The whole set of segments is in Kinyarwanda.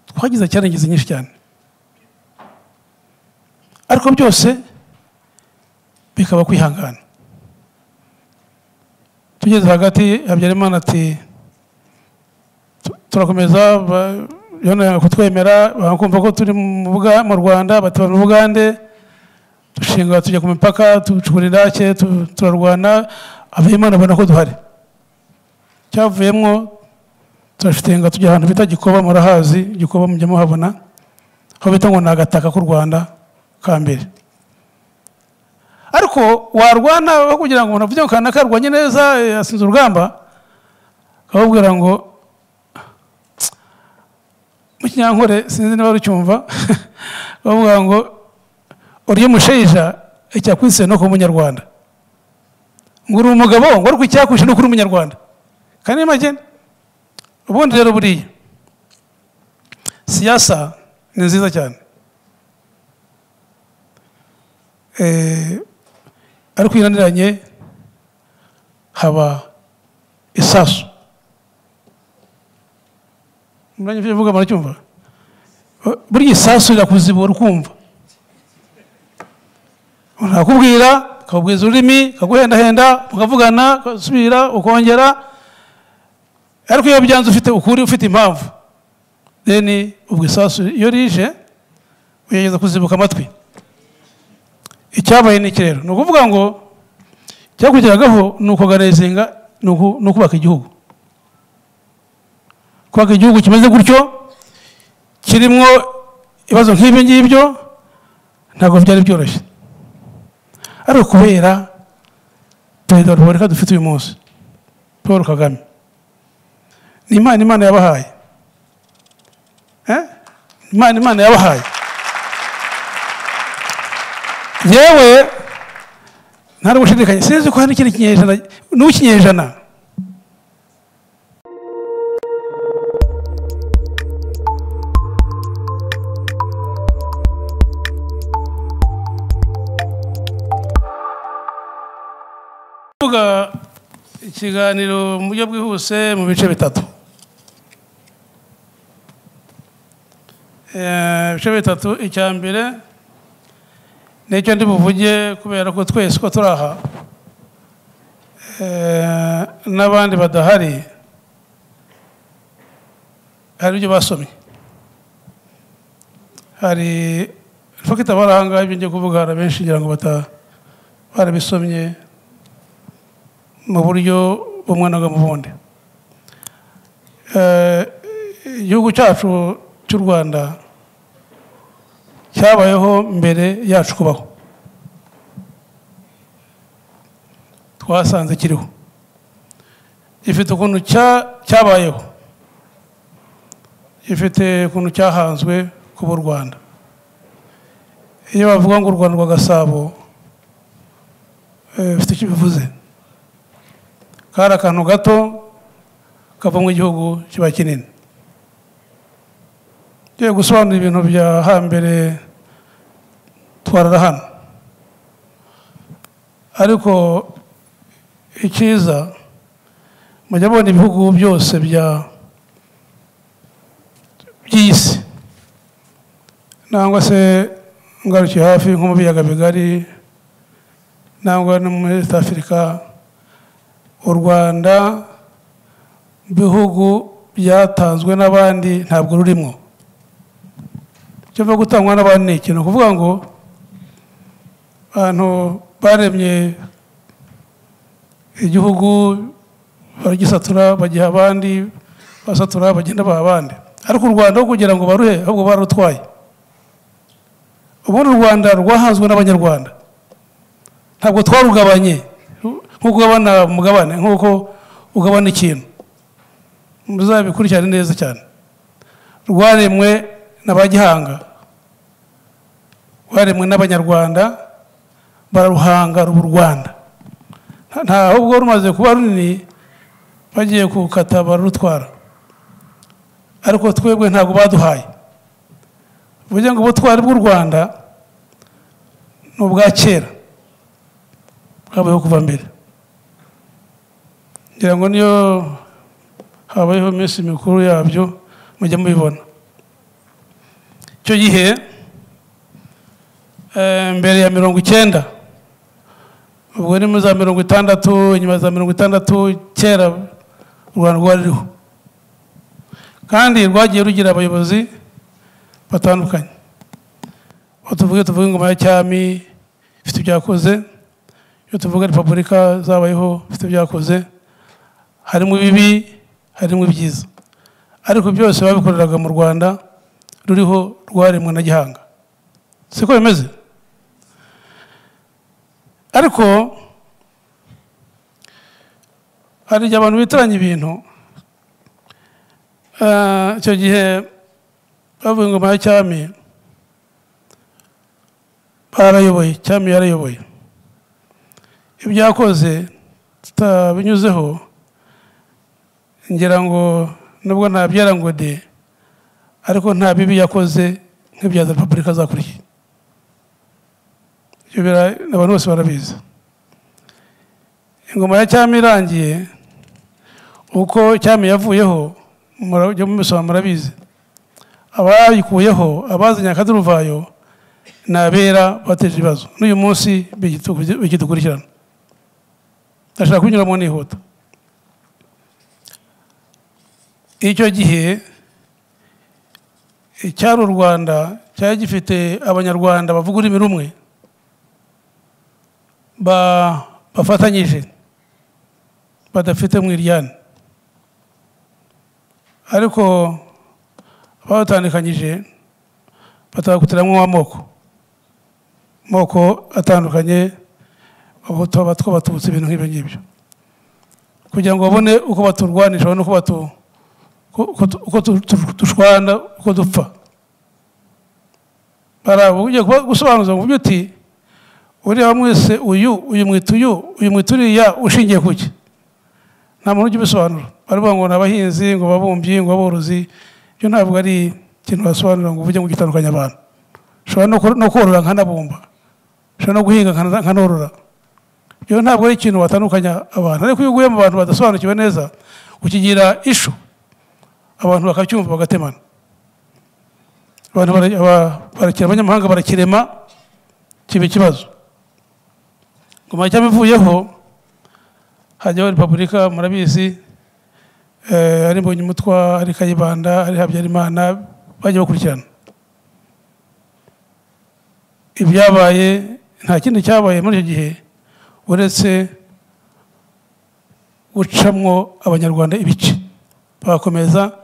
twagize cyarangiza nyinshi cyane ariko byose bikaba kwihangana tugeze hagati habyarimana ati turakomeza yonera kutwemera bakumva ko turi mu rwanda batura ubugande dushinga tujya ku mipaka ducukura indake turarwana abahimana babona ko duhari cyavuyemo turashitenga tujya ahantu bita gikoba murahazi gikoba mujya muhabona aho bita ngo ni agataka k'u rwanda ka mbere ariko warwana kugira ngo umuntu avuge ngo kanaka arwanye neza yasinze urugamba akababwira ngo mu kinyankore sinzi niba ucyumva bavuga ngo urya umusheja icyakwise no kuba umunyarwanda ngo uri umugabo ngo ariko icyakwishe no kuba umunyarwanda kandi make ubundi rero buriya siyasa ni nziza cyane ariko inaniranye haba isasu umwanya ufite mvuga muracyumva buriya isasu rirakuzibura ukumva nakubwira akabubwiza ururimi akaguhendahenda ukavugana ugasubira ukongera ariko iyo byanze ufite ukuri ufite impamvu deni ubwo isasu iyo rije ugerageza kuzibuka amatwi icyabaye ni iki rero ni ukuvuga ngo icyakurikiragaho ni ukuganizinga ni ukubaka igihugu kubaka igihugu kimeze gutyo kirimo ibibazo nk'ibi ngibyo ntabwo byari byoroshye ariko kubera perezida wa repubulika dufite uyu munsi paul kagame ni imana imana yabahaye imana imana yabahaye yewe nta gushidikanya sinzi ko hari n'ikindi kinyejana n'ukinyejana kuvuga ikiganiro mu buryo bwihuse mu bice bitatu ibice bitatu icya mbere nicyo ndi buvuge kubera ko twese ko turi aha n'abandi badahari hari ibyo basomye hari fokita abaranga ibyo ngiye kuvuga hari abenshi kugira ngo barabisomye mu buryo bumwe mu bundi igihugu cyacu cy'u rwanda cyabayeho mbere yacu kubaho twasanze kiriho gifite ukuntu cyabayeho gifite ukuntu cyahanzwe kuba u rwanda iyo bavuga ngo u rwanda rwa gasabo bifite icyo bivuze kari akantu gato kavamo igihugu kiba kinini tugiye gusobanura ibintu bya hambere twarara hano ariko icyiza mujya abona ibihugu byose by'isi nangwa se ngarukiye hafi nko mu biyaga bigari nangwa no muri east afurika u rwanda bihugu byatanzwe n'abandi ntabwo rurimo icyo mvuga gutangwa n'abandi ni ikintu kuvuga ngo abantu baremye igihugu baragisatura bagiha abandi basatura bagenda baha abandi ariko u rwanda aho kugira ngo baruhe ahubwo barutwaye ubundi u rwanda rwahanzwe n'abanyarwanda ntabwo twarugabanye nk'uko ugabana umugabane nk'uko ugabana ikintu muzabikurikirane neza cyane rwaremwe na ba gihanga rwaremwe n'abanyarwanda bararuhanga ruba u rwanda ntabwo rumaze kuba runini bagiye kukata bararutwara ariko twebwe ntabwo baduhaye uvuge ngo ubutwari bw'u rwanda ni ubwa kera bwabayeho kuva mbere ngira ngo niyo habayeho iminsi mikuru yabyo mujya mubibona icyo gihe eh, mbere ya mirongo icyenda ubwo ni muri za mirongo itandatu inyuma ya za mirongo itandatu kera u rwanda rwari ruriho kandi rwagiye rugira abayobozi batandukanye aho tuvuge tuvuge ingoma ya cyami ifite ibyakoze iyo tuvuga repubulika zabayeho ifite ibyakoze harimo ibibi harimo ibyiza ariko byose babikoreraga mu rwanda ruriho rwaremwe na gihanga siko bimeze ariko hari igihe abantu bitiranya ibintu Eh, icyo gihe bavuga ingoma ya cyami barayoboye cyami yarayoboye ibyakoze tutabinyuzeho ngira ngo nubwo ntabyera ngo de ariko nta bibi yakoze nk'ibya za repubulika zakurikiye ibyo bira- abantu bose barabizi ingoma ya cyami irangiye uko cyami yavuyeho mura- ibyo mubisoma murabizi abayikuyeho abazanye akaduruvayo ni abera bateje ibibazo n'uyu munsi bigitu- bigidukurikirana ndashaka kubinyuramo nihuta icyo gihe icyari u rwanda cyari gifite abanyarwanda bavuga ururimi rumwe ba- bafatanyije badafite mu iryane ariko abatandukanyije batagutiramwo amoko amoko atandukanye abahutu abatwa abatutsi ibintu nk'ibyo ngibyo kugira ngo babone uko baturwanisha babone uko batu uko tu- uko tu- tu- dushwana uko dupfa baraba ugiye kuba- gusobanuza ngo uvuge uti uriya mwese uyu uyu mwita uyu uyu mwita uriya ushingiye ku ki nta muntu ujya ubisobanura baravuga ngo ni abahinzi ngo ababumbyi ngo aborozi ibyo ntabwo ari ikintu wasobanura ngo uvuge ngo gitandukanya abantu ushobora no kor- no korora nkanabumba ushobora no guhinga nkana- nkanorora ibyo ntabwo ari ikintu watandukanya abantu ariko iyo uguye mu bantu badasobanukiwe neza ukigira ishu abantu bakacyumva bagatemana abantu bara- aba- barakira abanyamahanga barakirema kiba ikibazo ngoma cyami ivuyeho hajyaho repubulika murabizi eh, ari mbonyumutwa ari kayibanda ari habyarimana bajya bakurikirana ibyabaye nta kindi cyabaye muri icyo gihe uretse gucamwo abanyarwanda ibice bagakomeza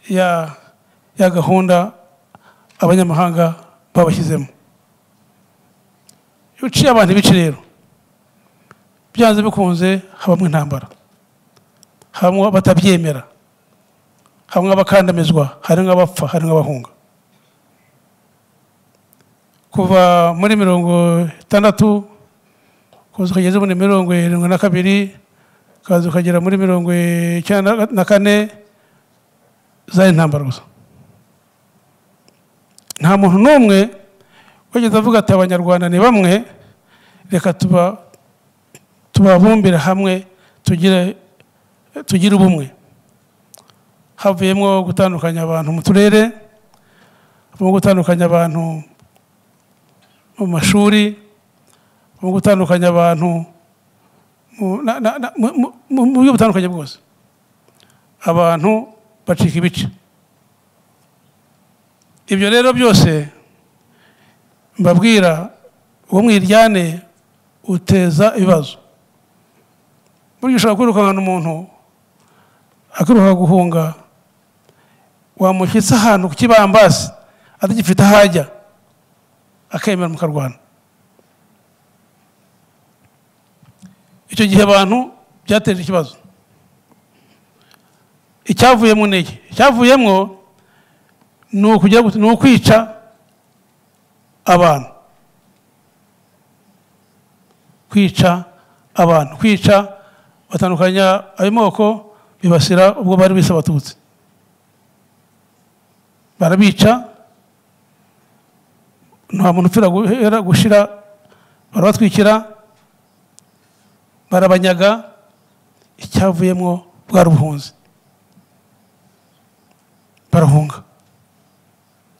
ya, ya gahunda abanyamahanga babashyizemo iyo uciye abantu ibice rero byanze bikunze habamo intambara habamo abatabyemera habamo abakandamizwa harimo abapfa harimo abahunga kuva muri mirongo itandatu kuza ukageza muri mirongo irindwi na kabiri ukaza ukagera muri mirongo icyenda na kane zari intambara gusa nta muntu n'umwe wageze avuga ati abanyarwanda ni bamwe reka tuba tubabumbira hamwe tugire tugire ubumwe havuyemo gutandukanya abantu mu turere mu gutandukanya abantu mu mashuri mu gutandukanya abantu mu- na- na- na- mu- mu- mu- mu buryo butandukanye bwose abantu bacika ibice ibyo rero byose mbabwira uwo mwiryane uteza ibibazo burya ushobora kwirukankana umuntu akiruka guhunga wamushyitse ahantu ku kibambasi atagifite aho ajya akemera mukarwana icyo gihe abantu byateje ikibazo icyavuyemo ni iki icyavuyemo ni ukugira gute- ni ukwica abantu kwica abantu kwica batandukanya ayo moko bibasira ubwo bari bise abatutsi barabica nta muntu upfira guhera gushira barabatwikira barabanyaga icyavuyemo bwari ubuhunzi barahunga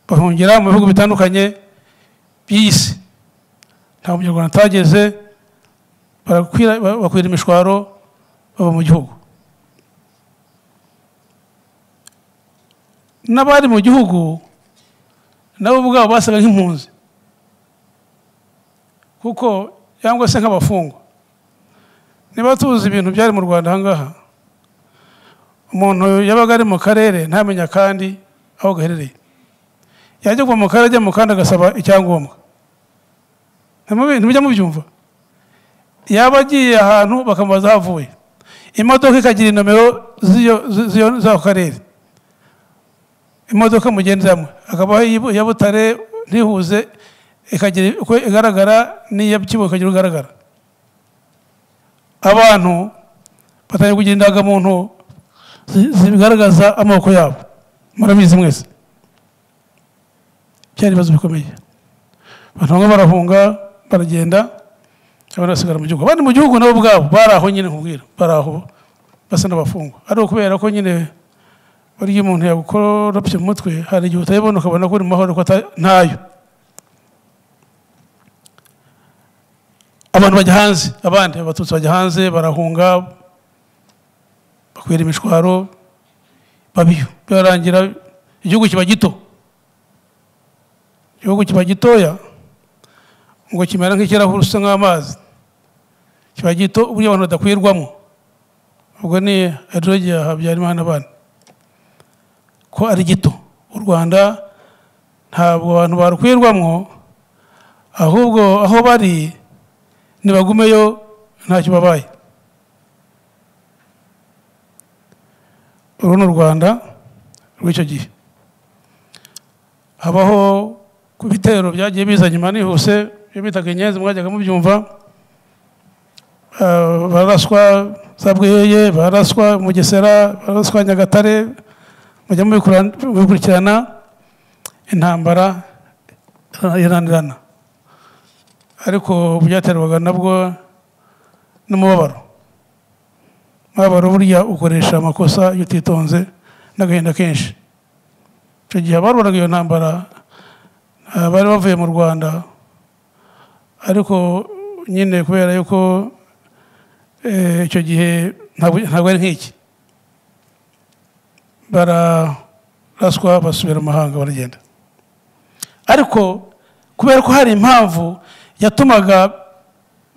bahungira mu bihugu bitandukanye by'iyi si nta munyarwanda atageze barakwira- ba- bakwira imishwaro baba mu gihugu n'abari mu gihugu nabo ubwabo basaga nk'impunzi kuko cyangwa se nk'abafungwa niba tuzi ibintu byari mu rwanda ahangaha umuntu yabaga ari mu karere ntamenya kandi aho gaherereye yajya kuva mu karere ajya mu kandi agasaba icyangombwa Ntimubi- ntimujya mubyumva yaba agiye ahantu bakamubaza aho avuye imodoka ikagira inomero z'iyo- zi- z'iyo- z'ako karere imodoka mugendamo akabaho iyibu- iya butare ntihuze ikagira uko igaragara n'iya kibuga ikagira uko igaragara abantu batangiye kugira indangamuntu zi- zigaragaza amoko yabo murabizi mwese byari ibibazo bikomeye abantu bamwe barahunga baragenda abandi basigara mu gihugu abandi mu gihugu nabo ubwabo bari aho nyine nkubwira bari aho basa n'abafungwa ari ukubera ko nyine burya umuntu yagukoropye mu mutwe hari igihe utayibona ukabona ko uri mu mahoro ko ata- ntayo abantu bajya hanze abandi abatutsi bajya hanze barahunga bakwira imishwaro babiyo birarangira igihugu kiba gito igihugu kiba gitoya ngo kimera nk'ikirahure usa nk'amazi kiba gito uburyo abantu badakwirwamo ubwo ni adrogiya habyarimana abana ko ari gito u rwanda ntabwo abantu barukwirwamo ahubwo aho bari nibagumeyo ntacyo babaye uru ni u rwanda rw'icyo gihe habaho ku bitero byagiye biza nyuma nihuse ibyo bitaga inyenzi mwajyaga mubyumva Ah, baraswa za bweyeye baraswa mugesera baraswa nyagatare mujya mubikura- mubikurikirana intambara iranirana ariko byaterwaga nabwo n'umubabaro umubabaro burya ukoresha amakosa iyo utitonze n'agahinda kenshi icyo gihe abarwaraga iyo ntambara ah, bari bavuye mu rwanda ariko nyine kubera yuko eh, icyo gihe ntabwo ntabwo ari nk'iki bararaswa basubira mu mahanga baragenda ariko kubera ko hari impamvu yatumaga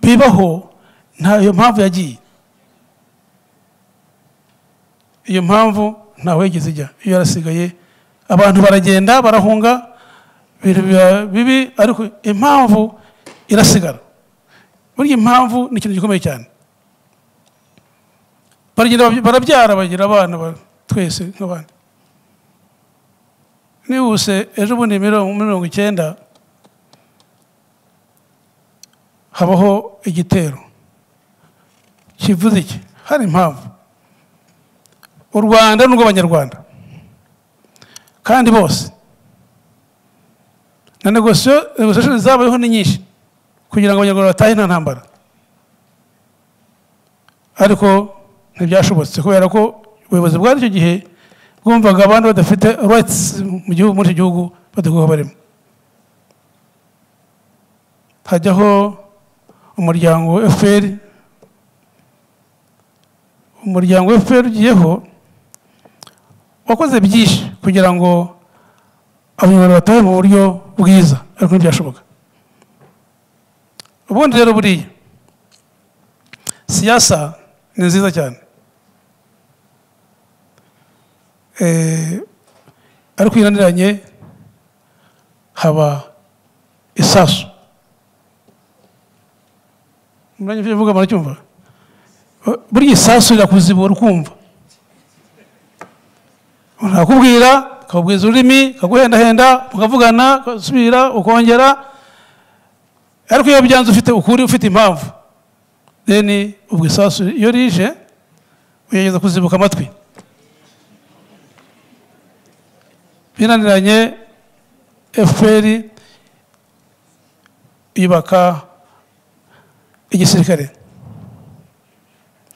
bibaho nta iyo mpamvu yagiye iyo mpamvu ntaho yigeze ijya iyo yarasigaye abantu baragenda barahunga ibintu biba bibi ariko impamvu irasigara burya impamvu ni ikintu gikomeye cyane baragenda bab- barabyara bagira abana ba- twese nk'abandi nihuse ejo bundi mirongo mirongo icyenda habaho igitero kivuze iki hari impamvu u rwanda ni urw'abanyarwanda kandi bose na negosiyo negosiyashoni zabayeho ni nyinshi kugira ngo abanyarwanda batahe nta ntambara ariko ntibyashobotse kubera ko ubuyobozi bwari icyo gihe bwumvaga abandi badafite rights mu gihugu muri icyo gihugu badakwiye barimo hajyaho umuryango fpr umuryango fpr ugiyeho wakoze byinshi kugira ngo abanyarwanda batahe mu buryo bwiza ariko ntibyashoboka ubundi rero buriya siyasa ni nziza cyane Eh, ariko iraniranye haba isasu muranye ibyo mvuga muracyumva Bu- burya isasu rirakuzibura ukumva ntakubwira ukabubwiza ururimi ukaguhendahenda mukavugana ugasubira ukongera ariko iyo byanze ufite ukuri ufite impamvu deni ubwo isasu iyo rije ugerageza kuzibuka amatwi binaniranye fpr yubaka igisirikare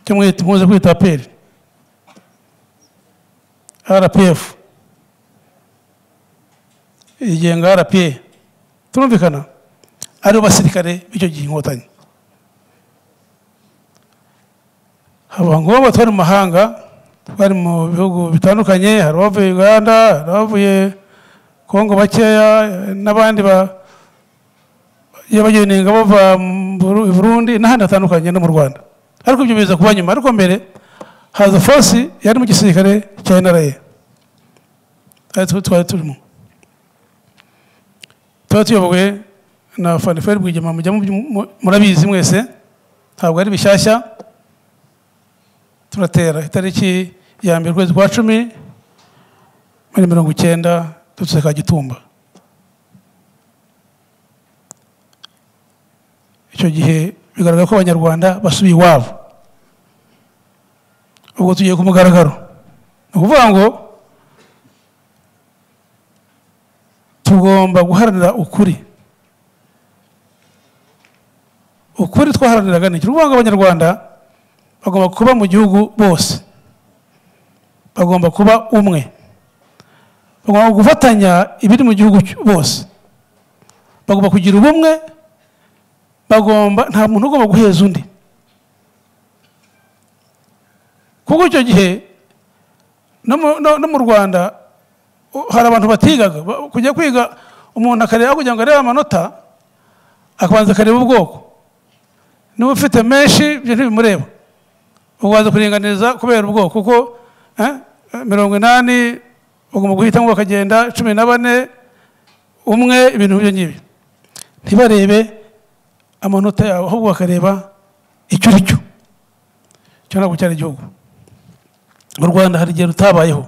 cyo mwita muze kwita apr rpf igenga rpa turumvikana aribo basirikare b'icyo gihe inkotanyi haba ngombwa twari mu mahanga twari mu bihugu bitandukanye hari abavuye uganda hari abavuye kongo bakeya n'abandi ba iyo bagiye inenga bava mu Buru- i burundi n'ahandi hatandukanye no mu rwanda ariko ibyo biza kuba nyuma ariko mbere haza force yari mu gisirikare cya nra ari twe twari turimo tuba tuyobowe na faniferi bwigema mujya mu- mu- murabizi mwese ntabwo ari bishyashya turatera itariki ya mbere ukwezi kwa cumi muri mirongo icyenda dutse ka gitumba icyo gihe bigaragara ko abanyarwanda basubiye iwabo ubwo tugiye ku mugaragaro ni ukuvuga ngo tugomba guharanira ukuri ukuri twaharaniraga ni iki ni ukuvuga ngo abanyarwanda bagomba kuba mu gihugu bose bagomba kuba umwe bagomba gufatanya ibiri mu gihugu cy- bose bagomba kugira ubumwe bagomba nta muntu ugomba guheza undi kuko icyo gihe no mu- no- no mu rwanda hari abantu batigaga ba- kujya kwiga umuntu akareba kugira ngo arebe amanota akabanza akareba ubwoko niba ufite menshi ibyo ntibimureba ubanza kuringaniza kubera ubwoko kuko eh, mirongo inani bagomba guhitamo bakagenda cumi na bane umwe ibintu nk'ibyo ngibyo ntibarebe amanota yawe ahubwo bakareba icyo uri cyo cyo ntabwo cyari igihugu mu rwanda hari igihe rutabayeho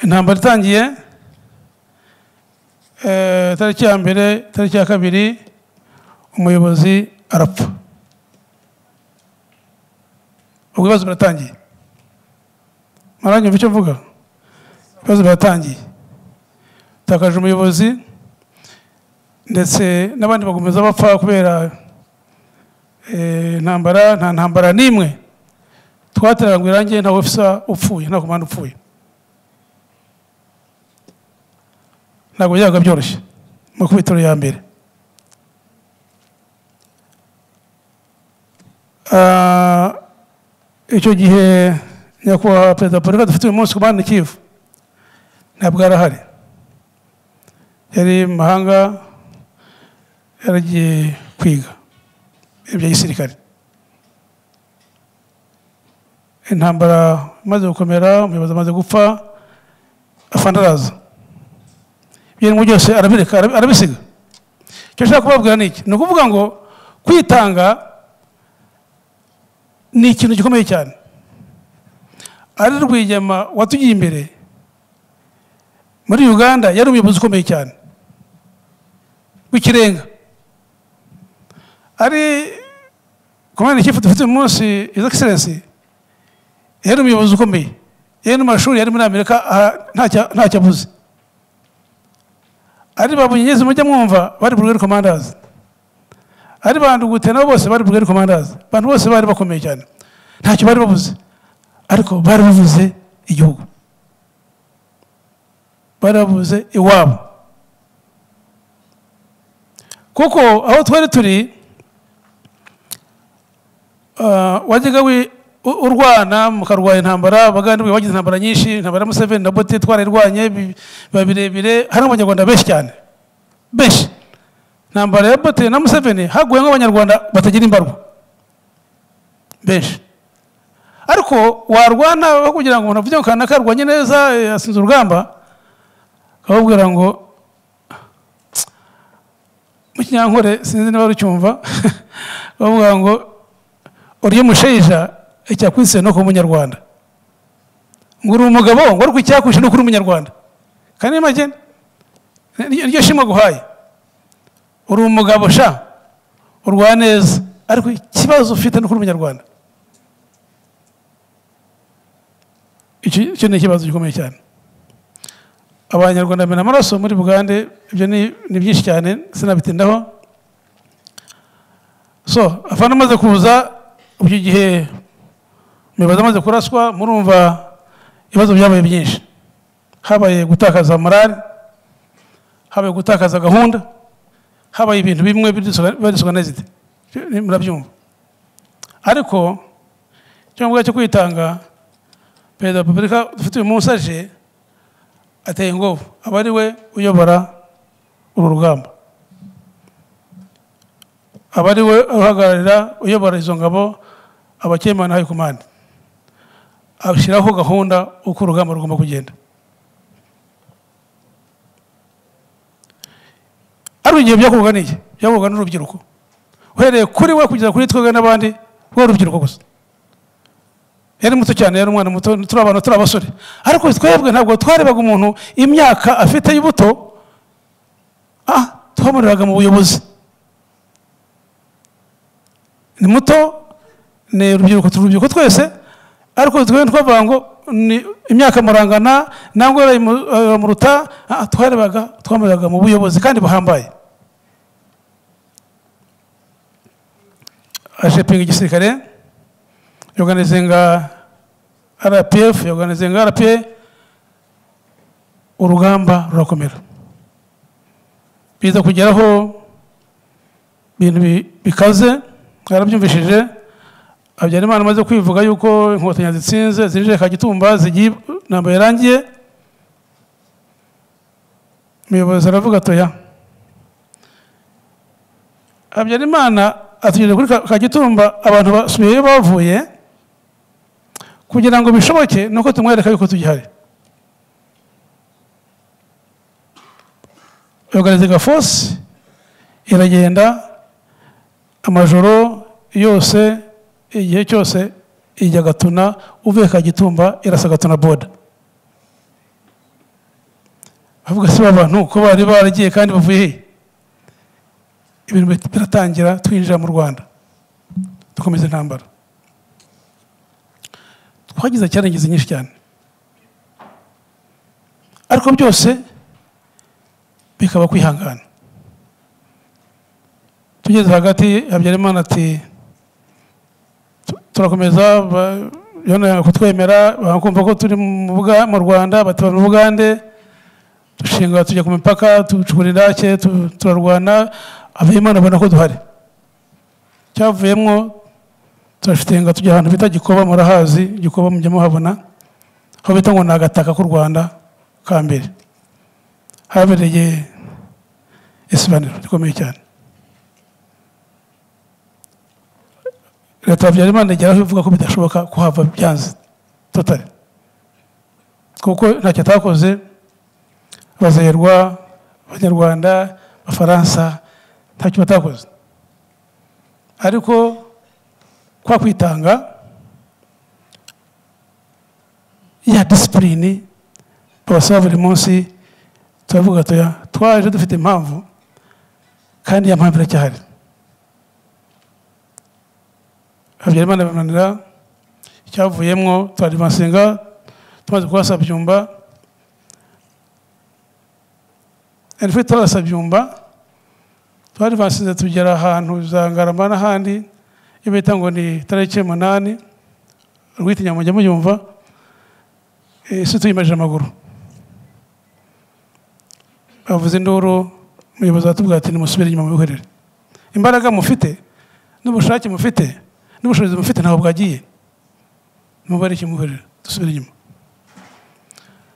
intambara itangiye eh, tariki ya mbere tariki ya kabiri umuyobozi arapfa ubwo ibibazo biratangiye maranyumva icyo mvuga ibibazo biratangiye takaje umuyobozi ndetse n'abandi bakomeza bapfa kubera eh, intambara nta ntambara n'imwe twatereranywe irangi nta ofisa upfuye nta komanda upfuye ntabwo byabaga byoroshye mu ikubitiro ya mbere Ah, icyo gihe nyakubahwa perezida wa repubulika dufite uyu munsi ku muhanda kivu ntabwo yari ahari yari mu mahanga yaragiye kwiga ibya gisirikare intambara imaze gukomera umuyobozi amaze gupfa afana araza ibintu byose arabireka arabi- arabisiga icyo nshaka kubabwira ni iki ni ukuvuga ngo kwitanga ni ikintu gikomeye cyane ari rwigema watugiye imbere muri uganda yari umuyobozi ukomeye cyane w'ikirenga ari komanda ikipe dufite uyu munsi iza egiserensi yari umuyobozi ukomeye yari no mu mashuri yari muri amerika aha, ntacyo- ntacyo abuze ari ba bunyegezi mujya mwumva bari burugeri komandazi ari ba ndugute nabo bose bari burugeri komandazi abantu bose bari bakomeye cyane ntacyo bari babuze ariko bari bavuze igihugu bari bavuze iwabo kuko aho twari turi ah, wajyaga wi- u- urwana mukarwanya intambara bagandibwe bagize intambara nyinshi intambara ya museveni na bote twarayirwanye bi- biba birebire hari abanyarwanda benshi cyane benshi intambara ya bote na museveni haguyemo abanyarwanda batagira imbarwa benshi ariko warwana aho kugira ngo umuntu avuge ngo kanaka arwanye neza eh, yasinze urugamba akakubwira ngo mu kinyankore sinzi niba rucyumva bavuga ngo urya umusheja icyakwise no kuba umunyarwanda ngo uri umugabo ngo ariko icyakwishe no kuba umunyarwanda kandi ni make ni- niryo shimwe guhaye uri umugabo sha urwa neza ariko ikibazo ufite no kuba umunyarwanda icyo icyo ni ikibazo gikomeye cyane abanyarwanda bamena amaraso muri bugande ibyo ni ni byinshi cyane sinabitindaho so afana amaze kuza icyo gihe umuyobozi amaze kuraswa murumva ibibazo byabaye byinshi habaye gutakaza morali habaye gutakaza gahunda habaye ibintu bimwe bidisorganized murabyumva ariko icyangombwa cyo kwitanga perezida wa repubulika dufite uyu munsi aje ateye ingovu aba ari we uyobora uru rugamba aba ari we uhagararira uyobora izo ngabo abakemana hayi kumande ashyiraho gahunda uko urugamba rugomba kugenda ari igihe byakorwaga n'iki byakorwaga n'urubyiruko uhereye kuri we kugeza kuri twebwe n'abandi we urubyiruko gusa yari muto cyane yari umwana muto turi abantu turi abasore ariko twebwe ntabwo twarebaga umuntu imyaka afite y'ubuto ah twamuriraga mu buyobozi ni muto ni urubyiruko turi urubyiruko twese ariko twebwe twavuga ngo ni imyaka murangana nangwa muruta twarebaga twamuriraga mu buyobozi kandi buhambaye ashepinga igisirikare yoganizinga rpf yoganizinga rpa urugamba rurakomera biza kugeraho ibintu bikaze yarabyumvishije habyarimana amaze kwivuga yuko inkotanyi zitsinze zinjire kagitumba zigiye ntabwo yarangiye umuyobozi aravuga atoya habyarimana atugeza kuri kagitumba abantu basubiyeyo bavuye kugira ngo bishoboke ni uko tumwereka yuko tugihari yoganiziga force iragenda amajoro yose igihe cyose ijya gatuna uvuye kagitumba irasa gatuna boda bavuga si abantu ko bari baragiye kandi bavuye hehe ibintu biratangira twinjira mu rwanda dukomeza intambara twagize cyarangiza nyinshi cyane ariko byose bikaba kwihangana tugeze hagati habyarimana ati turakomeza yonera kutwemera bakumva ko turi mu rwanda batabara ubugande dushinga tujya ku mipaka ducukura indake turarwana abimana abona ko duhari cyavuyemo turashitenga tujya ahantu bita gikoba murahazi gikoba mujya muhabona aho bita ngo ni agataka k'u rwanda ka mbere habereye isibaniro rikomeye cyane leta habyarimana igeraho ivuga ko bidashoboka kuhava byanze totari kuko ntacyo atakoze abazerwa abanyarwanda abafaransa ntacyo batakoze ariko kwa kwitanga ya disipurine babasaba buri munsi turavuga tuya twaje dufite impamvu kandi iya mpamvu iracyahari habyarimana bimanira icyavuyemo turadivansinga tumaze kurasa byumba ntitwe turasa byumba twari basize tugera ahantu za ngarama n'ahandi iyo bita ngo ni tariki umunani urwitinya mujya muyumva isi tuyimaje amaguru bavuze induru umuyobozi watubwira ati nimusubire inyuma mwihorere imbaraga mufite n'ubushake mufite n'ubushobozi mufite ntabwo bwagiye mubare ikimuhorera dusubire inyuma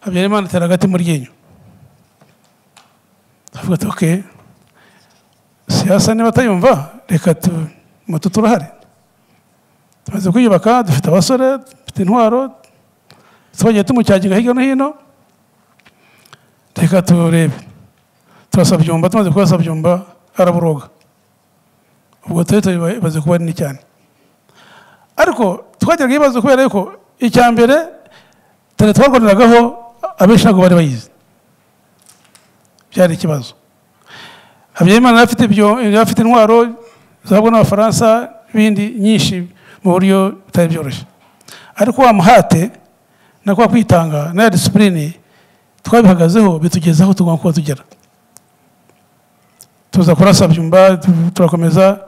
habyarimana atera agati mu ryinyo avuga ati oke siyasa niba atayumva reka moto turahari tumaze kwiyubaka dufite abasore dufite intwaro twagiye tumucyaginga hirya no hino reka turebe turasa byumba tumaze kurasa byumba araburoga ubwo turi ibibazo kuba nini cyane ariko twagiraga ibibazo kubera yuko icya mbere tare twarwaniragaho abenshi ntabwo bari bayizi byari ikibazo habyarimana yari afite intwaro zahabwa n'abafaransa n'ibindi nyinshi mu buryo bitari byoroshye ariko wa muhate na kwa kwitanga n'aya disipurine twabihagazeho bitugezaho tugomba kuba tugera tuza kurasa byumba turakomeza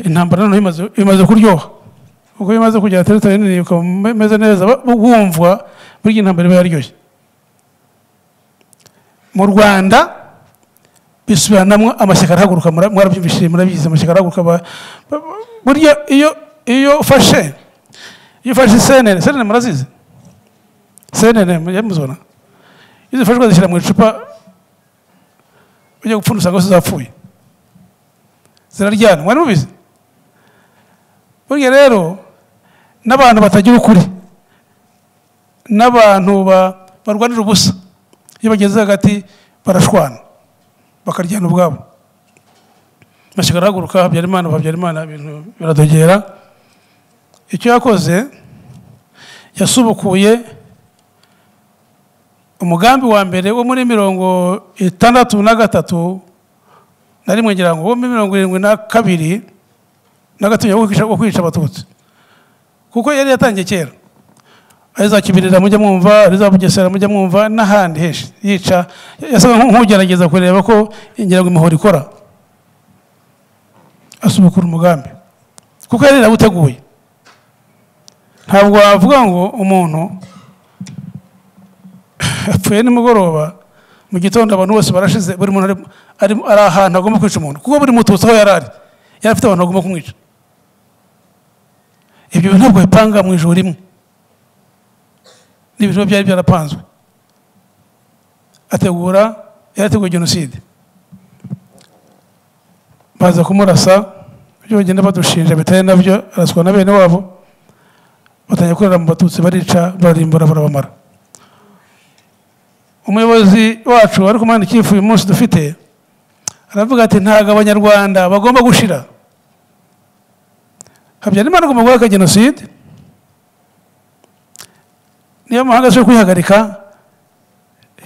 intambara noneho imaze kuryoha ubwo imaze kugera teritari nini ukaba umeze neza wumvwa burya intambara iba yaryoshye mu rwanda bisubiranamo amashyaka arahaguruka mura- mwarabyumvishije murabizi amashyaka arahaguruka ba- ba- ba- burya iyo iyo ufashe iyo ufashe senene senene murazizi senene mujya muzibona iyo zifashwe bazishyira mu icupa ujya gupfunda usanga zose zapfuye ziraryana mwari mubizi burya rero n'abantu batagira ukuri n'abantu ba- barwanira ubusa iyo bageze hagati barashwana bakaryana ubwabo mashyaka arahaguruka habyarimana habyarimana ibintu biradogera icyo yakoze yasubukuye umugambi wa mbere wo muri mirongo itandatu na gatatu na rimwe ngira ngo wo muri mirongo irindwi na kabiri na gatatu wo kwica- wo kwica abatutsi kuko yari yatangiye kera ari za kibirira mujya mwumva ari za bugesera mujya mwumva n'ahandi henshi yica yasaga nk- nk'ugerageza kureba ko ingira ngo imihoro ikora asubukura umugambi kuko yari yarawuteguye ntabwo wavuga ngo umuntu yapfuye nimugoroba mu gitondo abantu bose barashize buri muntu ari- ari ari ahantu agomba kwica umuntu kuko buri mututsi aho yari ari yari afite abantu bagomba kumwica ibyo bintu ntabwo bipanga mu ijoro rimwe n'ibintu biba byari byarapanzwe ategura yarateguye jenoside baza kumurasa ibyo bagenda badushinja bitari nabyo araswa na bene wabo batangiye kurira mu batutsi barica bararimbura barabamara umuyobozi wacu ari kumana ikifu uyu munsi dufite aravuga ati ntabwo abanyarwanda bagomba gushira habyarimana agomba guhagarika jenoside niyo mahanga ashobora kuyihagarika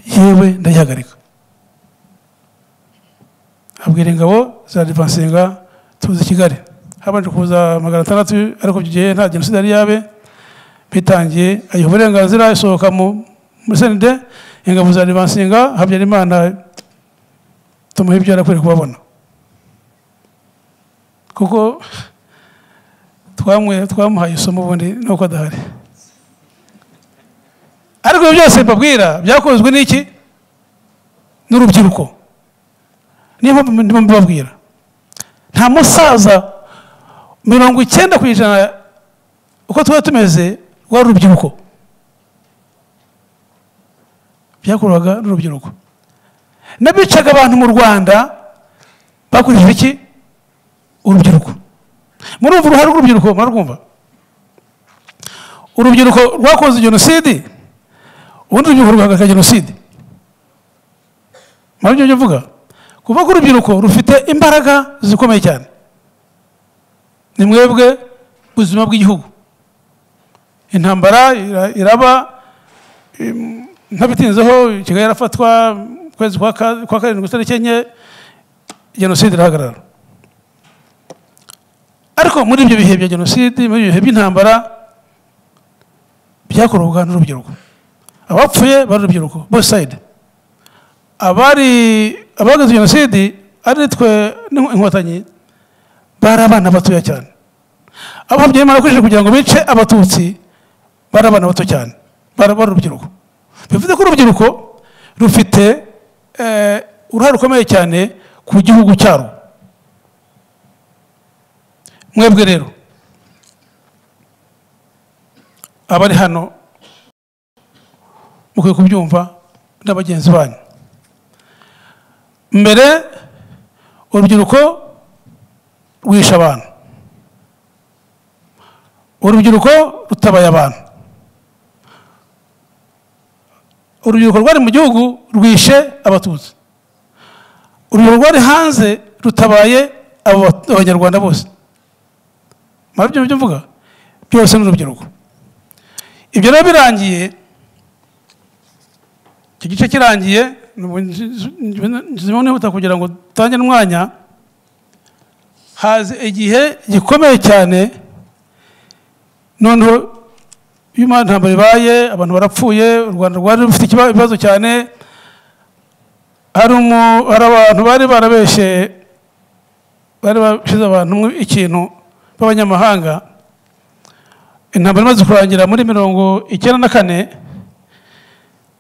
yewe ndayihagarika abwira ingabo za divansinga tuzi kigali habanje kuza magana atandatu ariko icyo gihe nta jenoside yari yabe bitangiye ayiha uburenganzira isohoka mu muri senide ingabo za divansinga habyarimana tumuha ibyo yari akwiye kubabona kuko twamwe twamuhaye isomo ubundi nuko adahari ariko ibyo byose mbabwira byakozwe n'iki n'urubyiruko niyo mpamvu ndimo mbibabwira nta musaza mirongo icyenda ku ijana uko tuba tumeze rwari urubyiruko byakorwaga n'urubyiruko n'abicaga abantu mu rwanda bakurikije iki urubyiruko murumva uruhare rw'urubyiruko murarwumva urubyiruko rwakoze jenoside ubundi urubyiruko rugahagarika jenoside murabyo byo mvuga kuvuga ko urubyiruko rufite imbaraga zikomeye cyane ni mwebwe buzima bw'igihugu intambara ira- iraba im, ntabitinzeho kigali yarafatwa mu kwezi kwa ka- kwa karindwi itariki enye jenoside irahagarara ariko muri ibyo bihe bya jenoside muri ibyo bihe by'intambara byakorwaga n'urubyiruko abapfuye bari urubyiruko both side abari abagize jenoside ari twe n'inko- inkotanyi bari abana batoya cyane abo habyarimana bakoresheje kugira ngo bice abatutsi bari abana bato cyane bari bari urubyiruko bivuze ko urubyiruko rufite eh, uruhare rukomeye cyane ku gihugu cyarwo mwebwe rero abari hano mukwiye kubyumva na bagenzi banyu mbere urubyiruko rwishe abantu urubyiruko rutabaye abantu urubyiruko rwari mu gihugu rwishe abatutsi urubyiruko rwari hanze rutabaye abo abanyarwanda bose murabyo ibyo mvuga byose ni urubyiruko ibyo rero birangiye icyo gice kirangiye zimwe nihuta kugira ngo dutange n'umwanya haza igihe gikomeye cyane noneho iyo imana ntabwo ibaye abantu barapfuye u rwanda rwari rufite ikiba- ibibazo cyane hari umu- hari abantu bari barabeshye bari bashize abantu mu ikintu b'abanyamahanga intambara imaze kurangira muri mirongo icyenda na kane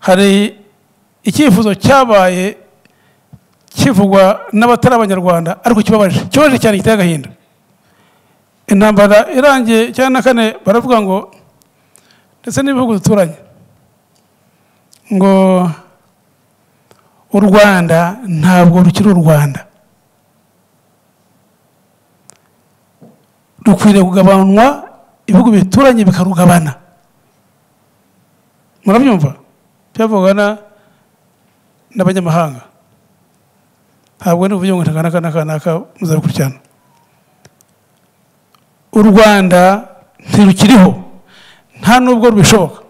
hari icyifuzo cyabaye kivugwa n'abatari abanyarwanda ariko kibabaje kibabaje cyane giteye agahinda intambara irangiye icyenda na kane baravuga ngo ndetse n'ibihugu duturanye ngo u rwanda ntabwo rukiri u rwanda rukwiriye kugabanwa ibihugu bituranye bikarugabana murabyumva byavugana n'abanyamahanga ntabwo ni uburyo ngo ntakanaka n'akanaka muzabikurikirana u rwanda ntirukiriho nta nubwo rubishoboka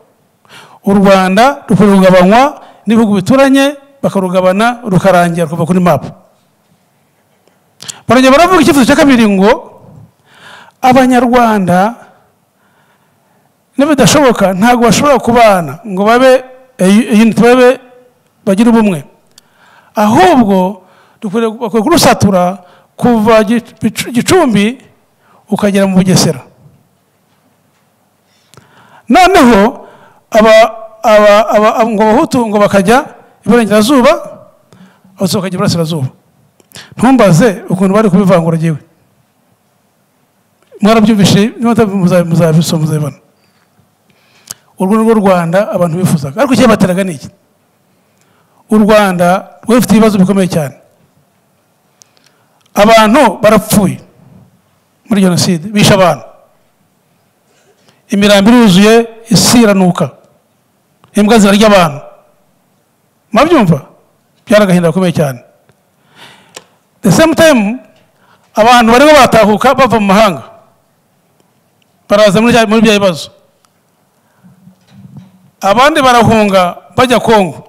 u rwanda rukwiriye kugabanywa n'ibihugu bituranye bakarugabana rukarangira kuva kuri mapu barongera baravuga icyifuzo cya kabiri ngo abanyarwanda n'ibidashoboka ntabwo bashobora kubana ngo babe unity babe bagire ubumwe ahubwo bakwiye kurusatura kuva gicumbi ukagera mu bugesera noneho ngo abahutu ngo bakajya iburengerazuba abatutsi bakajya iburasirazuba ntumbaze ukuntu bari kubivangura ngewe mwarabyumvishe muzabisoma muzabibona urwo ni rwo rwanda abantu bifuzaga ariko icyabateraga ni iki u rwanda rwari rufite ibibazo bikomeye cyane abantu barapfuye muri jenoside bishe abantu imirambi iruzuye isi iranuka imbwa zirarya abantu murabyumva byari agahinda gakomeye cyane the same time abantu barimo batahuka bava mu mahanga baraza muri bya bibazo abandi barahunga bajya kongo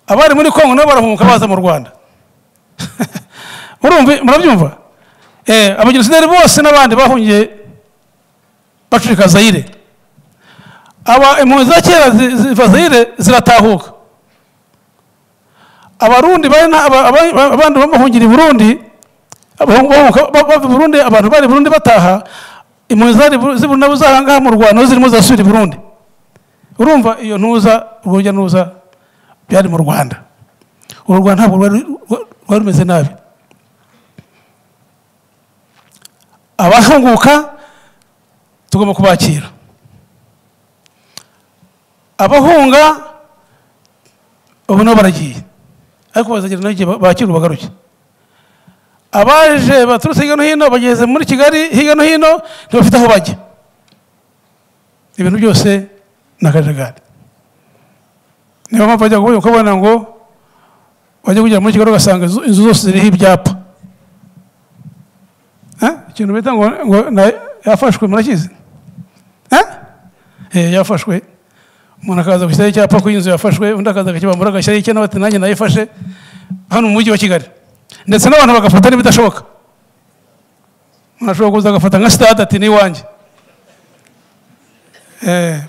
abari muri kongo nabo barahunga baza mu rwanda murabyumva abagenosideri bose n'abandi bahungiye bacurika zayire impunzi za kera ziva zayire ziratahuka abarundi abandi bahungira i burundi bava burundi abantu bari burundi bataha impunzi ziri nabo zahangaha mu rwanda zirimo zirasubira i burundi urumva iyo ntuza urujya n'uruza byari mu rwanda uru rwanda ntabwo rwari rumeze nabi abahunguka tugomba kubakira abahunga ubu nabo baragiye ariko bazagera n'igihe bakira bagaruke abaje baturutse hirya no hino bageze muri kigali hirya no hino ntibafite aho bajya ibintu byose ni akajagari niyo mpamvu bajya kubona ngo bajya kugera muri kigali ugasanga inzu zose ziriho ibyapa ikintu bita ngo yafashwe murakizi yafashwe umuntu akaza gushyiraho icyapa ko inzu yafashwe undi akaza akakibambura agashyiraho icye nawe ati nanjye nayifashe hano mu mujyi wa kigali ndetse n'abantu bagafata n'ibidashoboka umuntu ashobora kuza agafata nka sitade ati n'iwanjye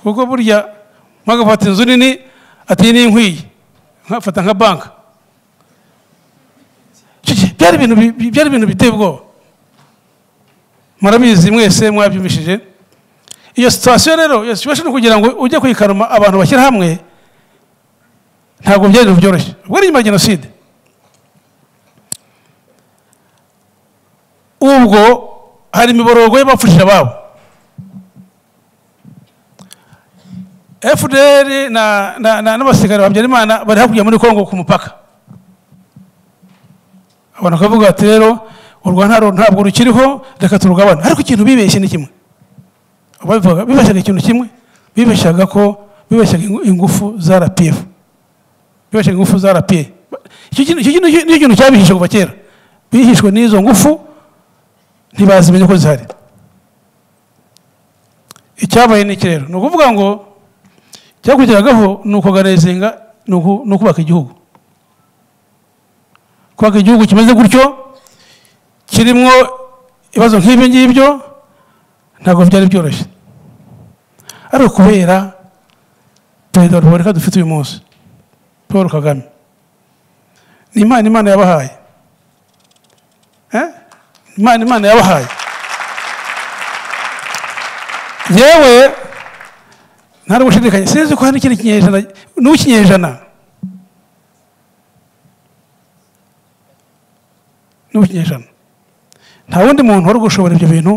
kuko burya mwagafata inzu nini ati iyi ni inkwiye nkafata nka banka byari ibintu biteye ubwoba murabizi mwese mwabyumvishije iyo sitasiyo rero iyo situation kugira ngo ujye kuyikaruma abantu bashyira hamwe ntabwo byari byoroshye ubwo ni nyuma ya jenoside ubwo hari imiborogo y'abapfushije ababo fdr n'abasirikare ba habyarimana bari hakurya muri kongo ku mupaka abantu bakavuga bati rero u rwanda ntabwo rukiriho reka turugabane ariko ikintu bibeshye ni kimwe bibeshyaga ikintu kimwe bibeshyaga ko bibeshyaga ingufu za rpf bibeshyaga ingufu za rpa icyo kintu cyabihishije kuva kera bihishwe n'izo ngufu ntibazimenya ko zihari icyabaye ni iki rero ni ukuvuga ngo cyakurikiragaho ni ukugarezinga ni ukubaka igihugu kubaka igihugu kimeze gutyo kirimo ibibazo nk'ibi ngibyo ntabwo byari byoroshye ariko kubera perezida wa repubulika dufite uyu munsi paul kagame ni imana imana yabahaye imana imana yabahaye yewe nta gushidikanya sinzi ko hari n'ikindi kinyejana n'uw'ikinyejana n'ibinyejana nta wundi muntu wari gushobora ibyo bintu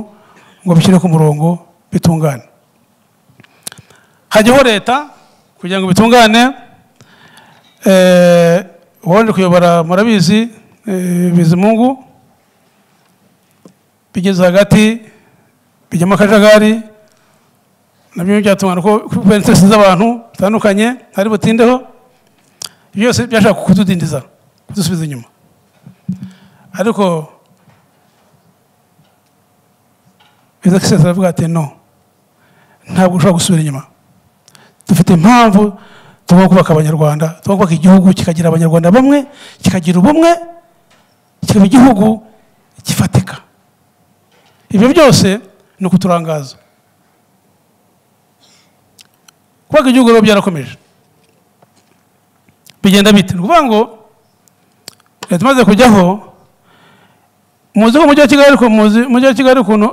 ngo bishyire ku murongo bitungane hajyaho leta kugira ngo bitungane eh, uwari kuyobora murabizi eh, bizimungu bigeze hagati bijyamo akajagari nabyo byatungana ko kubera interesi z'abantu zitandukanye hari butindeho byose byashaka kududindiza kudusubiza inyuma ariko ezekisensi aravuga ati no ntabwo ushobora gusubira inyuma dufite impamvu tugomba kubaka abanyarwanda tugomba kubaka igihugu kikagira abanyarwanda bamwe kikagira ubumwe kikaba igihugu gifatika ibyo byose ni ukuturangaza kubaka igihugu rero byarakomeje bigenda bite ni ukuvuga ngo leta imaze kujyaho muzi ko umujyi wa kigali ariko muzi umujyi wa kigali ukuntu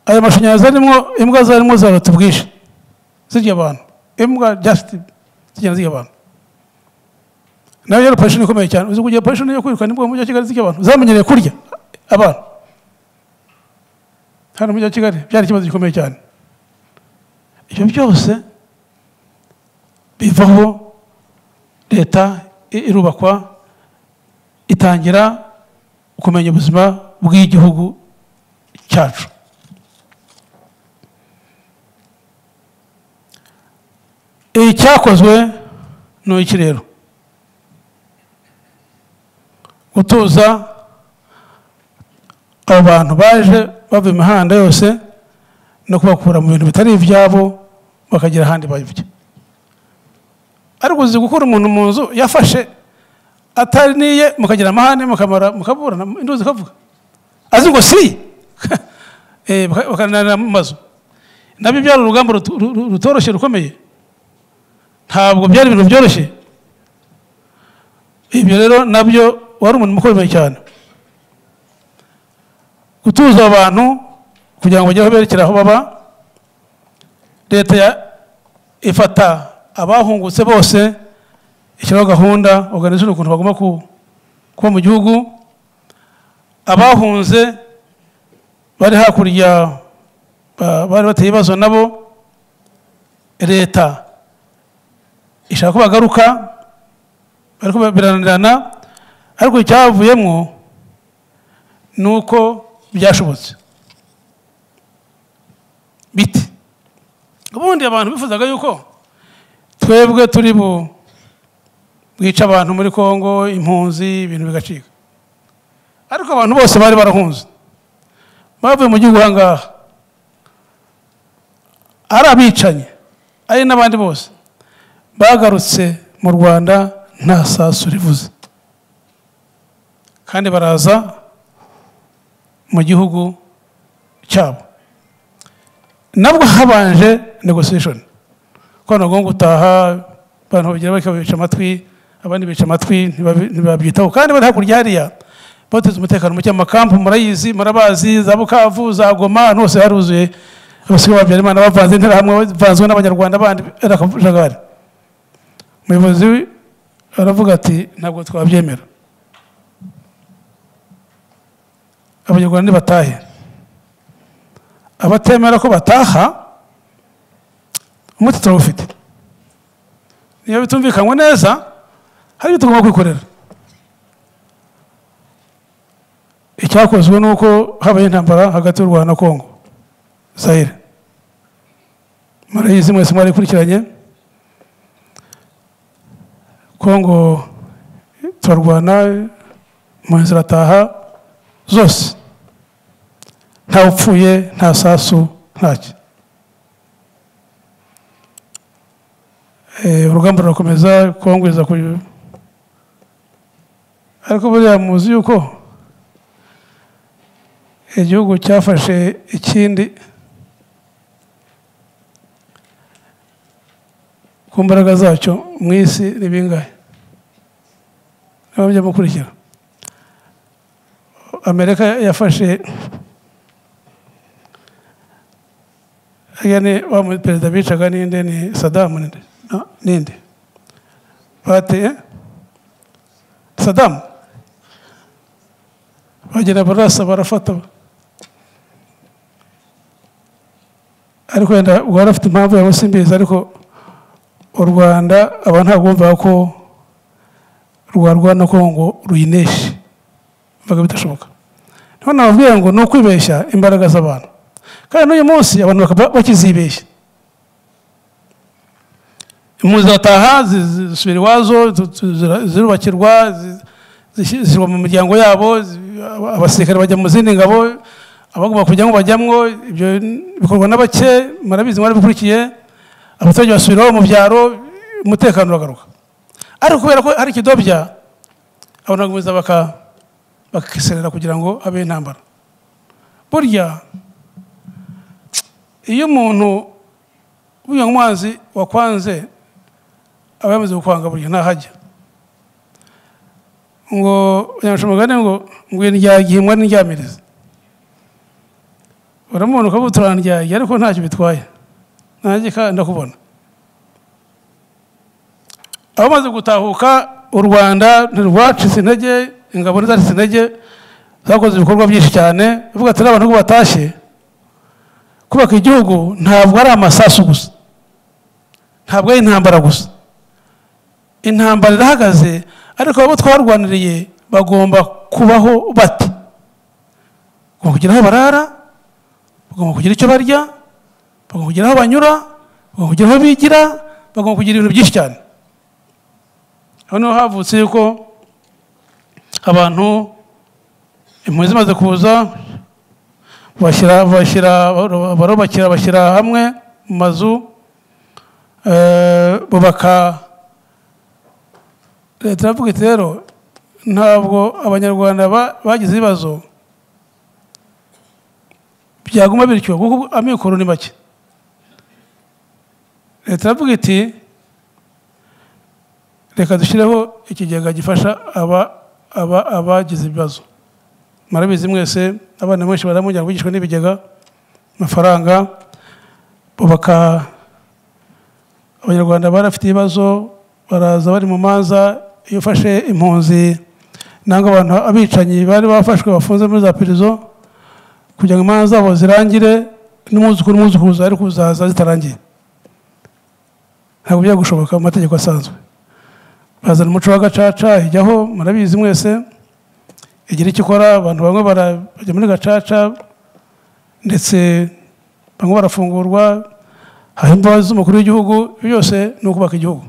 ayo mashanyarazi arimo imbwa zarimo zarota ubwinshi zirya abantu imbwa jasiti zigenda zirya abantu nayo yari operesheni ikomeye cyane uzi kugira operesheni yo kwirukana imbwa mu mujyi wa kigali zirya abantu zamenyereye kurya abantu hano mu mujyi wa kigali byari ikibazo gikomeye cyane ibyo byose bivaho leta i- irubakwa itangira kumenya ubuzima bw'igihugu cyacu icyakozwe ni iki rero gutuza abo bantu baje bava imihanda yose no kubakura mu bintu bitari ibyabo bakagera ahandi bajya ariko uzi gukura umuntu mu nzu yafashe ataniye mukagira amahane mukamara mukaburana induzi ikavuga azi ngo si Eh, baka- bakananira mu mazu nabyo byari urugamba rutu- ru- ru- rutoroshye rukomeye ntabwo byari ibintu byoroshye ibyo rero nabyo wari umuntu mukomeye cyane gutuza abantu kugira ngo bajye aho berekera aho baba leta ya- ifata abahungutse bose ishyiraho gahunda organization ukuntu bagomba ku- kuba mu gihugu abahunze bari hakurya ba- bari bateye ibibazo nabo leta ishaka ko bagaruka ariko birananirana ariko icyavuyemo ni uko byashobotse biti ubundi abantu bifuzaga yuko twebwe turi bu bwica abantu muri kongo impunzi ibintu bigacika ariko abantu bose bari barahunze bavuye mu gihugu aha ngaha ari abicanyi ari n'abandi bose bagarutse mu rwanda nta sasu rivuze kandi baraza mu gihugu cyabo nabwo habanje negotiation ko nagomba gutaha abantu bagira bakabica amatwi abandi bica amatwi ntibabi- ntibabyitaho kandi bari hakurya hariya bateze umutekano muke amakampu murayizi murabazi za bukavu za goma ahantu hose haruzuye abasigaye babyarimana bavanze interahamwe bavanzwe n'abanyarwanda bandi ari akajagari umuyobozi we aravuga ati ntabwo twabyemera abanyarwanda nibatahe abatemera ko bataha umuti turawufite niyo bitumvikanywe neza hari ibyo tugomba kwikorera icyakozwe ni uko habaye intambara hagati y'u rwanda na kongo zahire murayizi mwese mwari ikurikiranye kongo turarwana impunzi zirataha zose nta upfuye nta sasu ntacyo Eh, urugamba rurakomeza kongo iza ku ariko buriya muzi yuko igihugu cyafashe ikindi ku mbaraga zacyo mu isi ni bingahe nabyo mukurikira amerika yafashe aya ni wa mu- perezida bicaga ninde ni sadamu ninde No, ninde bateye sadamu bagera barasa barafata ariko wenda uba afite impamvu yawe simbizi ariko u rwanda aba ntabwo bumvaga ko rwarwana ko ngo ruyineshe bibaga bidashoboka niho nababwira ngo ni ukwibeshya imbaraga z'abantu kandi n'uyu munsi abantu bakaba bakizibeshya impunzi zirataha zisubira iwazo zirubakirwa zishyirwa mu miryango yabo abasirikare bajya mu zindi ngabo abagomba kujyamo bajyamwo ibyo bikorwa na bake murabizi mwarabikurikiye abaturage basubiraho mu byaro umutekano uragaruka ariko kubera ko hari ikidobya abantu bagakomeza bakiserera kugira ngo abe intambara burya iyo umuntu w'uyu mwanzi wakwanze aba yamaze gukwanga burya ntahajya ngo abanyamashuri mugane ngo ngwino ryagihimwa n'indyamirizi uramubona ukavuga uturandyaye ariko ntacyo bitwaye nanjye ndakubona abamaze gutahuka u rwanda ntirwacitse intege ingabo ntizacitse intege zakoze ibikorwa byinshi cyane bavuga ati n'abantu ngo batashye kubaka igihugu ntabwo ari amasasu gusa ntabwo ari intambara gusa intambara irahagaze ariko abo twarwaniriye bagomba kubaho bati bagomba kugira aho barara bagomba kugira icyo barya bagomba kugira aho banyura bagomba kugira aho bigira bagomba kugira ibintu byinshi cyane hano havutse yuko abantu impunzi zimaze kuza bashyira bashyira barubakira bashyira hamwe mu mazu bubaka leta iravuga iti rero ntabwo abanyarwanda bagize ibibazo byaguma bityo kuko amikoro ni make leta iravuga iti reka dushyireho ikigega gifasha abagize ibibazo murabizi mwese abana benshi baramujyana bigishwa n'ibigega amafaranga bubaka abanyarwanda barafite ibibazo baraza bari mu manza iyo ufashe impunzi nangwa abantu abicanyi bari bafashwe bafunze muri za perezida kugira ngo imanza zabo zirangire n'umwuzukuru n'umwuzukuruza ari kuzaza zitarangiye ntabwo bijya gushoboka mu mategeko asanzwe bazana umuco wa gacaca ijyaho murabizi mwese igira icyo ikora abantu bamwe barajya muri gacaca ndetse bamwe barafungurwa hari imbabazi z'umukuru w'igihugu byose ni ukubaka igihugu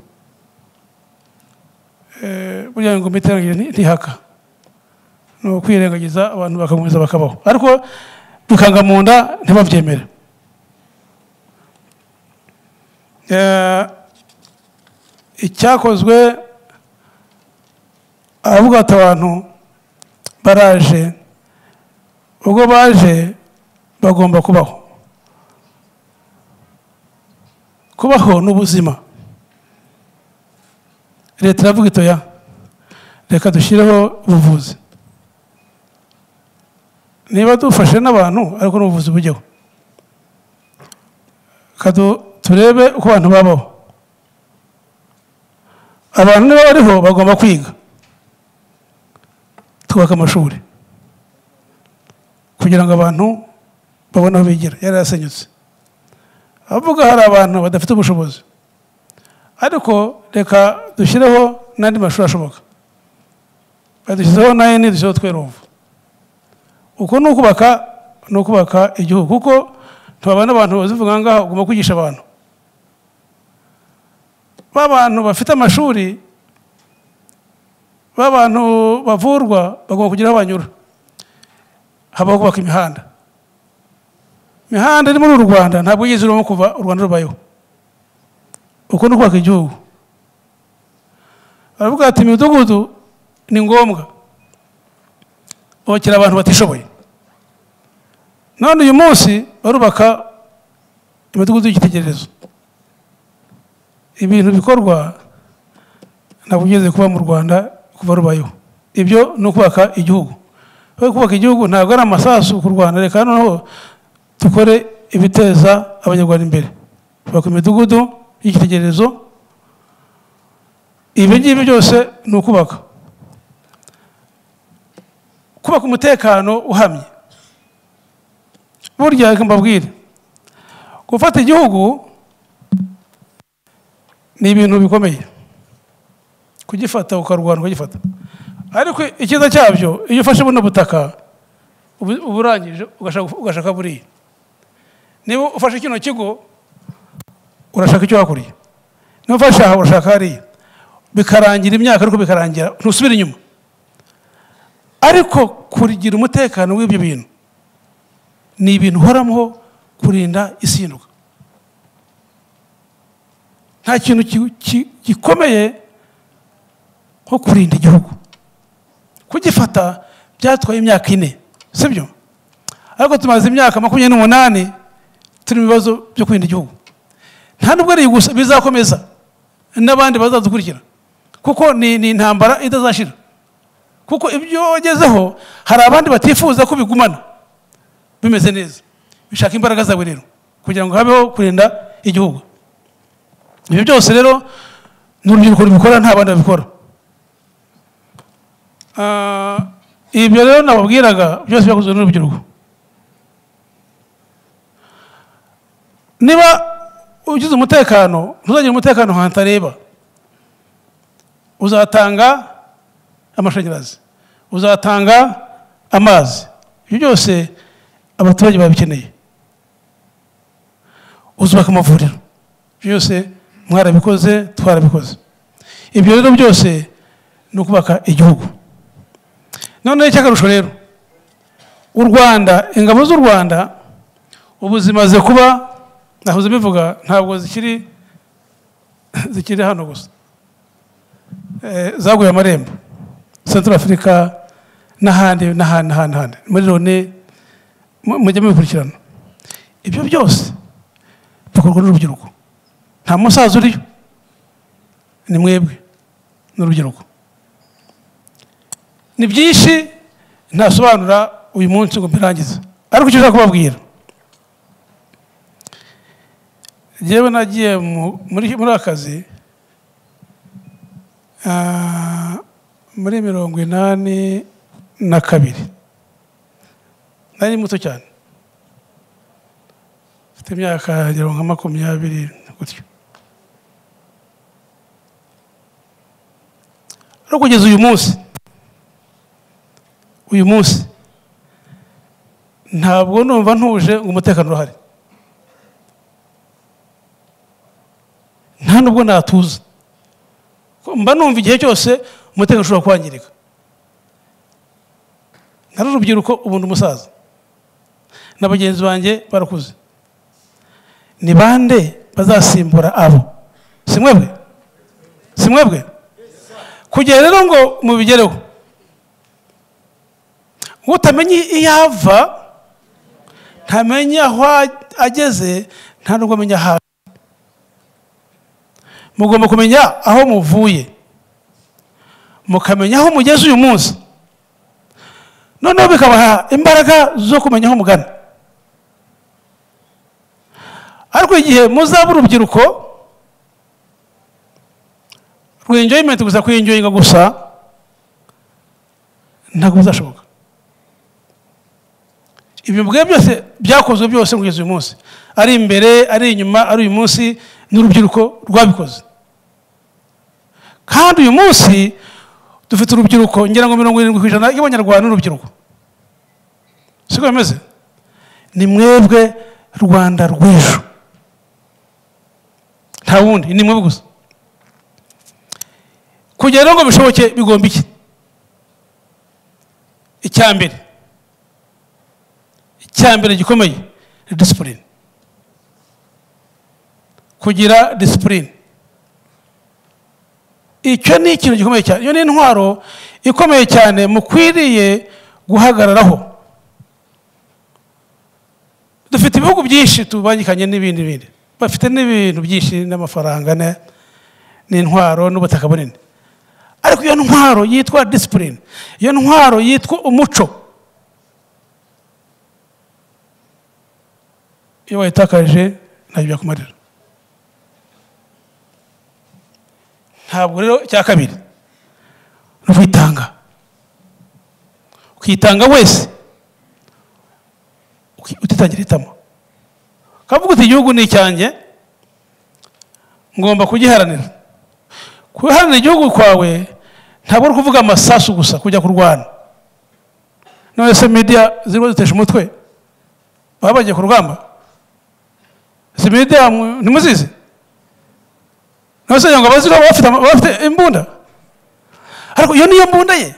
burya ngo imiterere ntihaka ni ukwirengagiza abantu bakakomeza bakabaho ariko bikanga mu nda ntibabyemere icyakozwe aravuga ati abantu baraje ubwo baje bagomba kubaho kubaho ni ubuzima leta iravuga itoya reka dushyireho ubuvuzi niba dufashe n'abantu ariko n'ubuvuzi bujyeho turebe uko abantu babaho abantu niba bariho bagomba kwiga twubaka amashuri kugira ngo abantu babone aho bigira yari yasenyutse avuga hari abantu badafite ubushobozi ariko reka dushyireho n'andi mashuri ashoboka badushyizeho na eni dushyizeho tweruvu uko ni ukubaka ni ukubaka igihugu kuko ntibabona abantu bazivuga ngaho ugomba kwigisha abantu b'abantu bafite amashuri b'abantu bavurwa bagomba kugira aho banyura habaho kubaka imihanda imihanda iri muri uru rwanda ntabwo yigeze urimo kuva u rwanda rubayeho uko ni ukubaka igihugu baravuga ati imidugudu ni ngombwa bakira abantu batishoboye none uyu munsi barubaka imidugudu y'igitegererezo ibintu bikorwa ntabwo ugeze kuba mu rwanda kuva rubayeho ibyo ni ukubaka igihugu kubaka igihugu ntabwo ari amasasu ku rwanda reka noneho dukore ibiteza abanyarwanda imbere kubaka imidugudu y'igitegererezo ibi ngibi byose ni ukubaka kubaka umutekano uhamye burya reka mbabwire gufata igihugu ni ibintu bikomeye kugifata ukarwana ukagifata ariko icyiza cyabyo iyo ufashe buno butaka ubu- uba urangije ugashaka- ugashaka buriya niba ufashe kino kigo urashaka icyo hakurya niba ufashe aha urashaka hariya bikarangira imyaka ariko bikarangira ntusubire inyuma ariko kugira umutekano w'ibyo bintu ni ibintu uhoraho kurinda isinduka nta kintu ki- ki- gikomeye nko kurinda igihugu kugifata byatwaye imyaka ine sibyo ariko tumaze imyaka makumyabiri n'umunani turi mu bibazo byo kurinda igihugu nta nubwo ari gusa bizakomeza n'abandi bazadukurikira kuko ni ni intambara itazashira kuko ibyo wagezeho hari abandi batifuza ko bigumana bimeze neza bishaka imbaraga zawe rero kugira ngo habeho kurinda igihugu ibyo byose rero ni urubyiruko rubikora nta bandi babikora Ah, ibyo rero nababwiraga byose byakozwe n'urubyiruko niba ugize umutekano ntuzagira umutekano ahantu hatareba uzatanga amashanyarazi uzatanga amazi ibyo byose abaturage babikeneye uzubaka amavuriro ibyo byose mwarabikoze twarabikoze ibyo rero byose ni ukubaka igihugu noneho icyakarusho rero u rwanda ingabo z'u rwanda ubu zimaze kuba nahoze bivuga ntabwo zikiri zikiri hano gusa Eh, zaguye amarembo central africa n'ahandi n'ahandi n'ahandi n'ahandi. muri loni mu- mujye mubikurikirana ibyo byose bikorwa n'urubyiruko nta musaza uriyo ni mwebwe n'urubyiruko ni byinshi ntasobanura uyu munsi ngo mbirangize ariko icyo ushaka kubabwira yewe nagiye mu- muri muri akazi ah, muri mirongo inani na kabiri nari muto cyane mfite imyaka ngira ngo nka makumyabiri gutyo ariko kugeza uyu munsi uyu munsi ntabwo numva ntuje ngo umutekano urahari nta nubwo natuza Ko mba numva igihe cyose umutekano ushobora kwangirika nari urubyiruko ubu ndi umusaza na bagenzi banjye barakuze ni bande bazasimbura abo si mwebwe si mwebwe kugera rero ngo mubigereho utamenye iyo ava ntamenya aho ageze nta nubwo amenya aho ari. mugomba kumenya aho muvuye mukamenya aho mugeze uyu munsi noneho bikabaha imbaraga zo kumenya aho mugana ariko igihe muzaba urubyiruko rwinjoyimenti gusa kwinjoyinga gusa ntabwo bizashoboka ibyo mbwe byose byakozwe byose kugeza uyu munsi ari imbere ari inyuma ari uyu munsi n'urubyiruko rwabikoze kandi uyu munsi dufite urubyiruko ngira ngo mirongo irindwi ku ijana y'abanyarwanda n'urubyiruko siko bimeze ni mwebwe rwanda rw'ejo nta wundi ni mwebwe gusa kugira rero ngo bishoboke bigomba iki icya mbere icyambere gikomeye ni disipurine kugira disipurine icyo ni ikintu gikomeye cyane iyo ni intwaro ikomeye cyane mukwiriye guhagararaho dufite ibihugu byinshi tubangikanye n'ibindi bindi bafite n'ibintu byinshi n'amafaranga ne- n'intwaro n'ubutaka bunini ariko iyo ntwaro yitwa disipurine iyo ntwaro yitwa umuco iyo wayitakaje ntabyo byakumarira ntabwo rero icya kabiri ni ukwitanga ukitanga wese uki- utitangira itama kavuga uti igihugu ni icyanjye ngomba kugiharanira kuharanira igihugu kwawe ntabwo ari ukuvuga amasasu gusa kujya kurwana none se media zirimo zitesha umutwe baba bagiye ku rugamba si media mu- ntimuzizi none se ngo abaziriho baba bafite ama- baba bafite imbunda ariko iyo niyo mbunda ye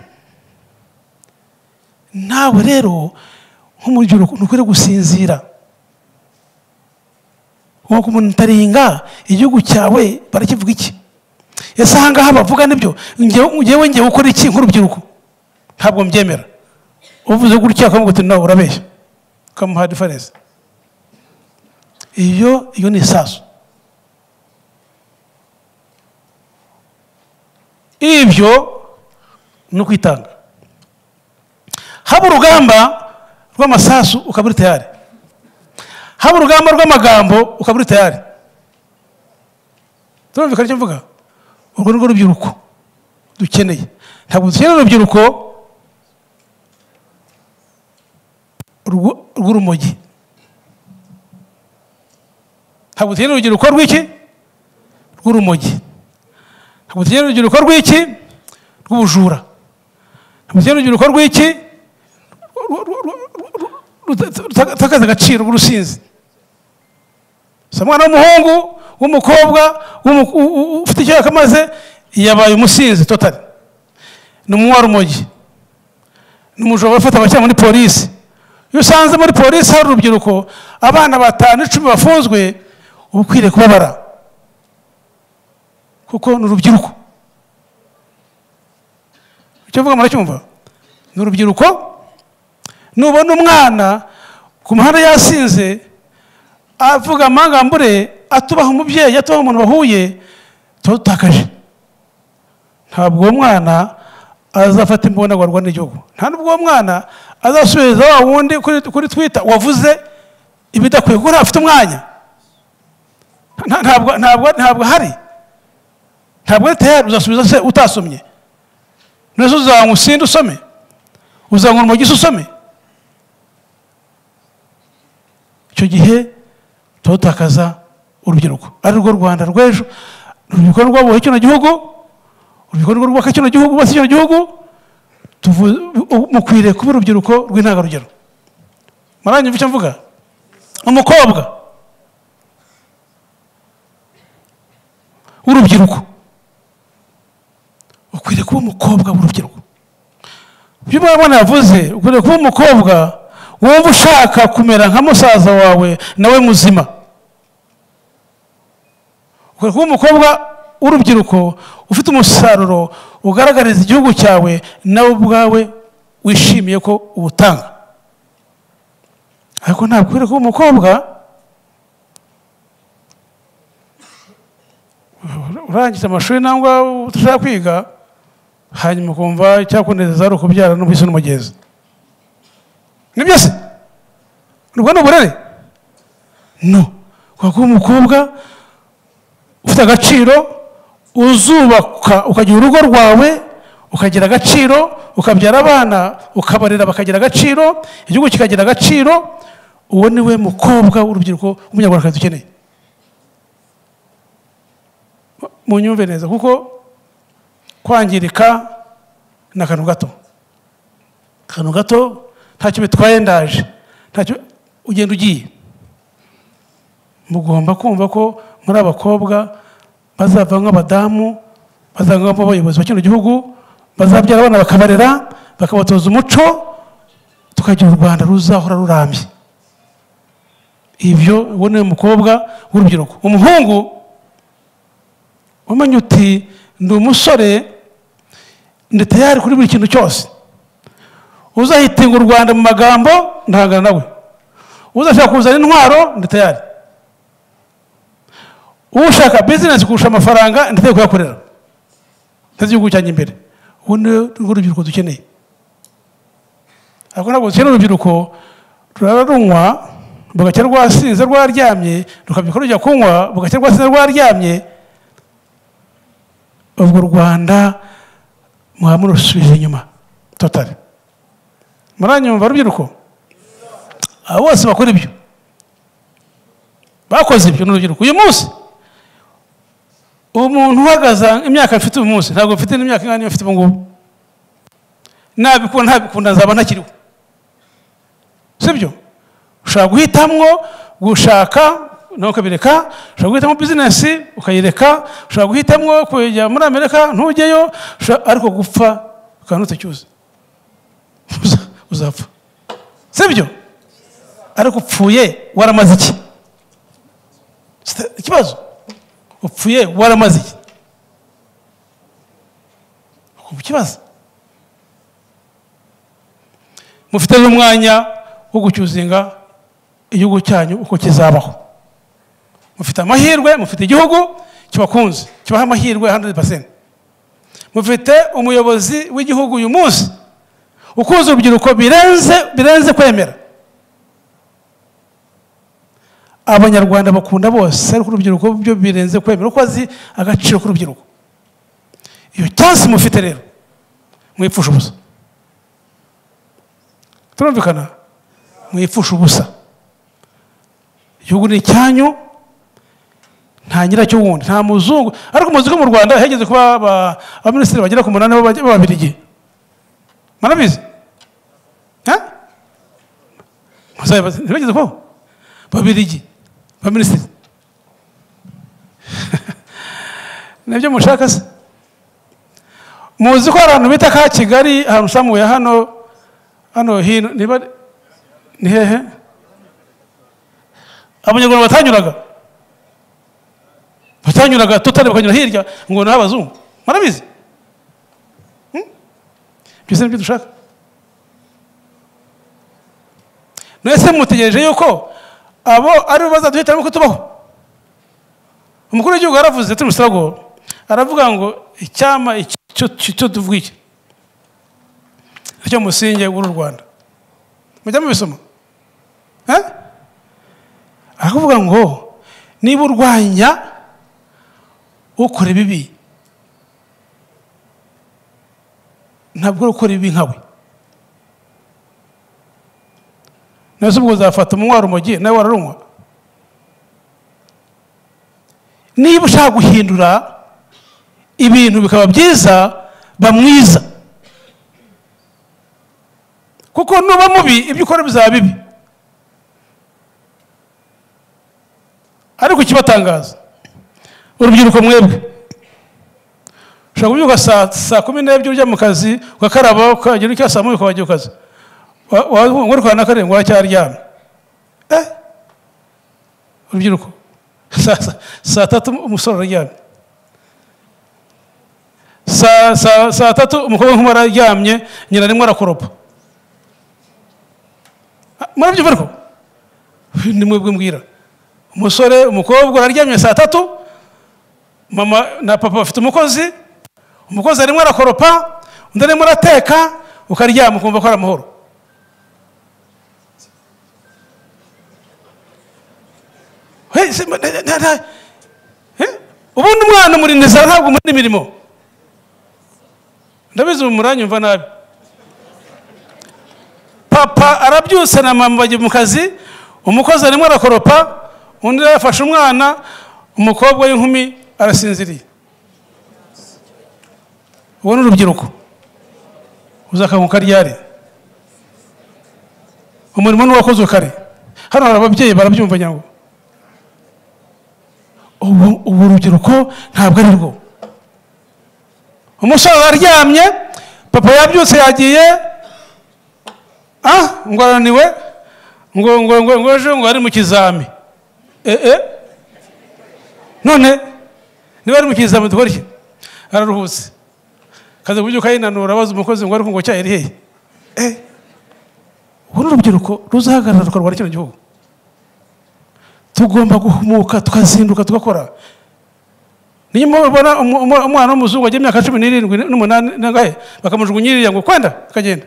nawe rero nk'umurubyiruko ntukwiriye gusinzira nk'uko umuntu utaringa igihugu cyawe barakivuga iki ese aha ngaha bavuga nibyo ngewe ngewe ngewe ukora iki nk'urubyiruko ntabwo mbyemera uvuze gutya akavuga uti no urabeshya ukamuha diferense iyo iyo ni isasu ibyo ni ukwitanga haba urugamba rw'amasasu ukaba uri tayari haba urugamba rw'amagambo ukaba uri tayari turumvikana icyo mvuga urwo ni rwo rubyiruko dukeneye ntabwo dukeneye urubyiruko rw'u- rw'urumogi ntabwo dukeneye urubyiruko rw'iki rw'urumogi ntabwo dukeneye urubyiruko rw'iki rw'ubujura ntabwo dukeneye urubyiruko rw'iki rutakaza agaciro rw'urusinzi si umwana w'umuhungu w'umukobwa w'umu- u- u- ufite icyo yakamaze yabaye umusinzi totari ni umunywarumogi ni umujura ufata abakina muri polisi iyo usanze muri polisi hari urubyiruko abana batanu icumi bafunzwe uba ukwiriye kubabara kuko ni urubyiruko icyo mvuga muracyumva ni urubyiruko nubona umwana ku muhanda yasinze avuga amangambure atubaha umubyeyi atubaha umuntu bahuye tuba dutakaje ntabwo uwo mwana azafata imbunda ngo arwane igihugu nta n'ubwo uwo mwana azasubiza wa wundi kuri kuri twita wavuze ibidakwiye kuko ntafite umwanya Nta- ntabwo ntabwo ntabwo ahari ntabwo ari tayari uzasubiza se utasomye none se uzanywa usinde usome uzanywa urumogi se usome icyo gihe turutakaza urubyiruko ari rwo rwanda rw'ejo urubyiruko rw'abubaha kino gihugu urubyiruko rw'ubaka kino gihugu bose kino gihugu tuvu- u- mukwiriye kuba urubyiruko rw'intangarugero muranyumva icyo mvuga umukobwa w'urubyiruko ukwiriye kuba umukobwa w'urubyiruko ibyo mwana yavuze ukwiriye kuba umukobwa wumva ushaka kumera nka musaza wawe nawe muzima ukwiriye kuba umukobwa w'urubyiruko ufite umusaruro ugaragariza igihugu cyawe nawe ubwawe wishimiye ko uwutanga ariko ntabwo ukwiriye kuba umukobwa urangije amashuri nangwa ushaka kwiga hanyuma ukumva icyakunezeza ari ukubyara n'ubwisi n'umugezi ni byose ubwo ni uburere no kubera ko umukobwa ufite agaciro uzubaka ukagira urugo rwawe ukagira agaciro ukabyara abana ukabarera bakagira agaciro igihugu kikagira agaciro uwo ni we mukobwa w'urubyiruko w'umunyarwandakazi dukeneye mu nyumve neza kuko kwangirika ni akantu gato akantu gato ntacyo bitwaye ndaje ntacyo ugenda ugiye mugomba kumva ko muri abakobwa bazavamo abadamu bazavamo abayobozi ba kino gihugu bazabyara abana bakabarera bakabatoza umuco tukagira u rwanda ruzahora rurambye ibyo uwo ni we mukobwa w'urubyiruko umuhungu umenye uti ndi umusore ndi tayari kuri buri kintu cyose uzahitinga u rwanda mu magambo ndahangana nawe uzashaka kuzana intwaro ndi tayari ushaka bizinesi kurusha amafaranga ndi tayari kuyakorera nteze igihugu cyanjye imbere ubu ni rwo rubyiruko dukeneye ariko ntabwo dukeneye urubyiruko rurara runywa rugacya rwasinze rwaryamye rukabyuka rujya kunywa rugacya rwasinze rwaryamye ubwo u rwanda mwaba murusubiza inyuma totari muranyumva rubyiruko aba bose bakora ibyo bakoze ibyo n'urubyiruko uyu munsi umuntu uhagaze imyaka mfite uyu munsi ntabwo mfite n'imyaka ingana niyo mfite ubu ngubu nabikunda ntabikunda nzaba ntakiriho sibyo ushobora guhitamwo gushaka nawe ukabireka ushobora guhitamo bizinesi ukayireka ushobora guhitamo kujya muri amerika ntujyeyo ushobora- ariko gupfa ukaba ntutecyuze Uza- uzapfa sibyo ariko upfuye waramaze iki Sita- ikibazo upfuye waramaze iki ukumva ikibazo mufite n'umwanya wo gucyuzinga igihugu cyanyu uko kizabaho mufite amahirwe mufite igihugu kibakunze kibaha amahirwe 100% mufite umuyobozi w'igihugu uyu munsi ukuze urubyiruko birenze birenze kwemera abanyarwanda bakunda bose ariko urubyiruko byo birenze kwemera uko azi agaciro k'urubyiruko iyo cyansi mufite rero mwipfusha ubusa turumvikana mwipfusha ubusa igihugu ni icyanyu nta nyiracyo wundi nta muzungu ariko muzi ko mu rwanda hegeze kuba aba- abaminisitiri bagera ku munani b'aba- b'ababirigi murabizi Ha? Muzabibaza- ntibageze kubaho babirigi baminisitiri nibyo mushaka se muzi ko hari ahantu bita ka kigali ahantu samuye hano hano hino niba ni hehe abanyarwanda batanyuraga batanyuraga tutari bakanyura hirya ngo ni abazungu murabizi Hmm? byose nibyo dushaka mwese mutegereje yuko abo aribo bazaduhitiramo ko tubaho umukuru w'igihugu yaravuze turi musarago aravuga ngo icyama iki- icyo icyo tuvuga iki nicyo musinge w'uru rwanda mujya mubisoma Eh? arakuvuga ngo niba urwanya ukora ibibi ntabwo uri gukora ibibi nkawe nese ubwo uzafata umunywa urumogi nawe wararunywa niba ushaka guhindura ibintu bikaba byiza ba mwiza kuko nuba mubi ibyo ukora bizaba bibi ariko ikibatangaza urubyiruko mwebwe ushobora kubyuka saa saa kumi n'ebyiri ujya mu kazi ugakaraba ukagira icyo saa moya ukajya ku kazi wari kwa na karindwi waracyaryamye eh urubyiruko Saa- saa- saa tatu umusore araryamye saa saa- saa tatu umukobwa nk'umwe araryamye nyina arimo arakoropa Ah, murabyumva ariko ni mwebwe mbwira umusore umukobwa araryamye saa tatu mama na papa bafite umukozi umukozi arimo arakoropa undi arimo arateka ukaryama ukumva ko ari amahoro Hey, se- ma- na- na- na- Eh? ubundi umwana umurindiza ntabwo muri imirimo ndabizi ubu muranyumva nabi papa arabyutse na mama bajya mu kazi umukozi arimo arakoropa undi yafashe umwana umukobwa w'inkumi arasinziriye ubu ni urubyiruko uzakanguka ryari umurimo ni uwakozwe kare hano hari ababyeyi barabyumva nyango ubu ubu urubyiruko ntabwo ari rwo umusore araryamye papa yabyutse yagiye ah ngo arananiwe ngo ngo ngo ngo ejo ngo ari mu kizami eh eh none niba ari mu kizami dukora iki araruhutse kaza kubyuka yinanura abaza umukozi ngo ariko ngo cyari hehe eh uru rubyiruko ruzahagarara rukarwara kino gihugu tugomba guhumuka tukazinduka tugakora niyo mpamvu ubona umu- umu- umwana w'umuzungu wagira imyaka cumi n'irindwi n'umunani nangahe bakamujugunyirira ngo kwenda akagenda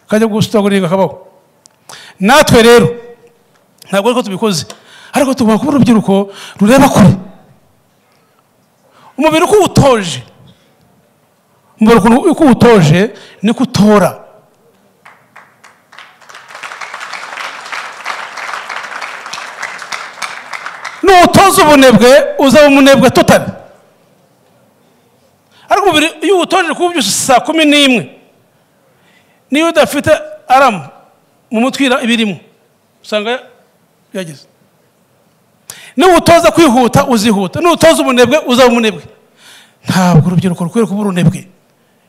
kajya gusitaguringa kabaho natwe rero ntabwo ariko tubikoze ariko tugomba kuba urubyiruko rureba kure umubiri uko uwutoje umubiri ukuntu- uko uwutoje niko utora nuwutoza ubunebwe uzaba umunebwe totari ariko umubiri iyo uwutoje kuwubyusa saa kumi n'imwe niyo udafite aramu mu mutwe ibirimo usanga yageze niwutoza kwihuta uzihuta niwutoza umunebwe uzaba umunebwe ntabwo urubyiruko rukwiye kuba urunebwe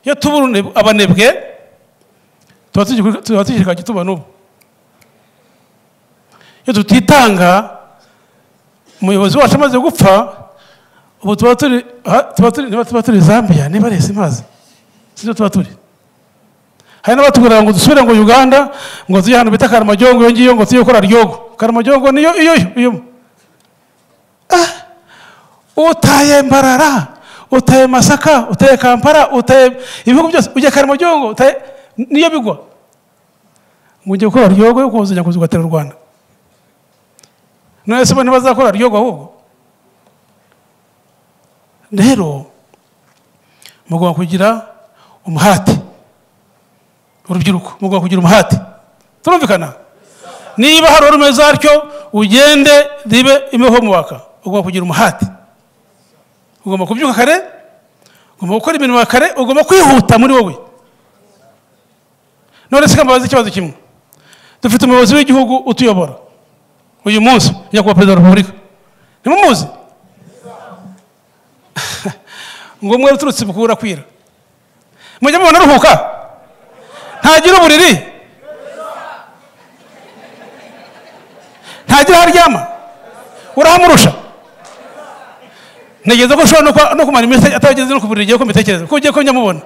iyo tuba urunebwe- abanebwe tuba tugi- tuba tugishyirwa gituba n'ubu iyo tutitanga umuyobozi wacu amaze gupfa ubu tuba turi ha- tuba turi niba tuba turi zambia niba ari simazi sibyo tuba turi hari n'abatubwira ngo dusubire ngo uganda ngo tujye ahantu bita karamajyongo iyo ngiyo ngo tujye gukora ryogo karamajyongo niyo iyo yo iyo utaye mbarara utaye masaka utaye kampala utaye ibihugu byose ujya karamajyongo utaye niyo bigwa ngo ujye gukora ryogo yo kuzajya kuza ugatera u rwanda none se bo ntibazakora ryogo ahubwo rero mugomba kugira umuhati urubyiruko mugomba kugira umuhati turumvikana niba hari urumeze atyo ugende ribe imbeho muwaka ugomba kugira umuhati ugomba kubyuka kare ugomba gukora imirimo ya kare ugomba kwihuta muri wowe none se kambabaza ikibazo kimwe dufite umuyobozi w'igihugu utuyobora uyu munsi nyakubahwa perezida wa repubulika ntimumuzi ngo umwe uturutse bukura kwira mujya mubona aruhuka ntagira uburiri ntagira aho aryama urahamurusha ntegereza ko ushobora no kwa- no kumara iminsi atageze no ku buriri igihe ko mbitekereza kuko ugiye ko njya mubona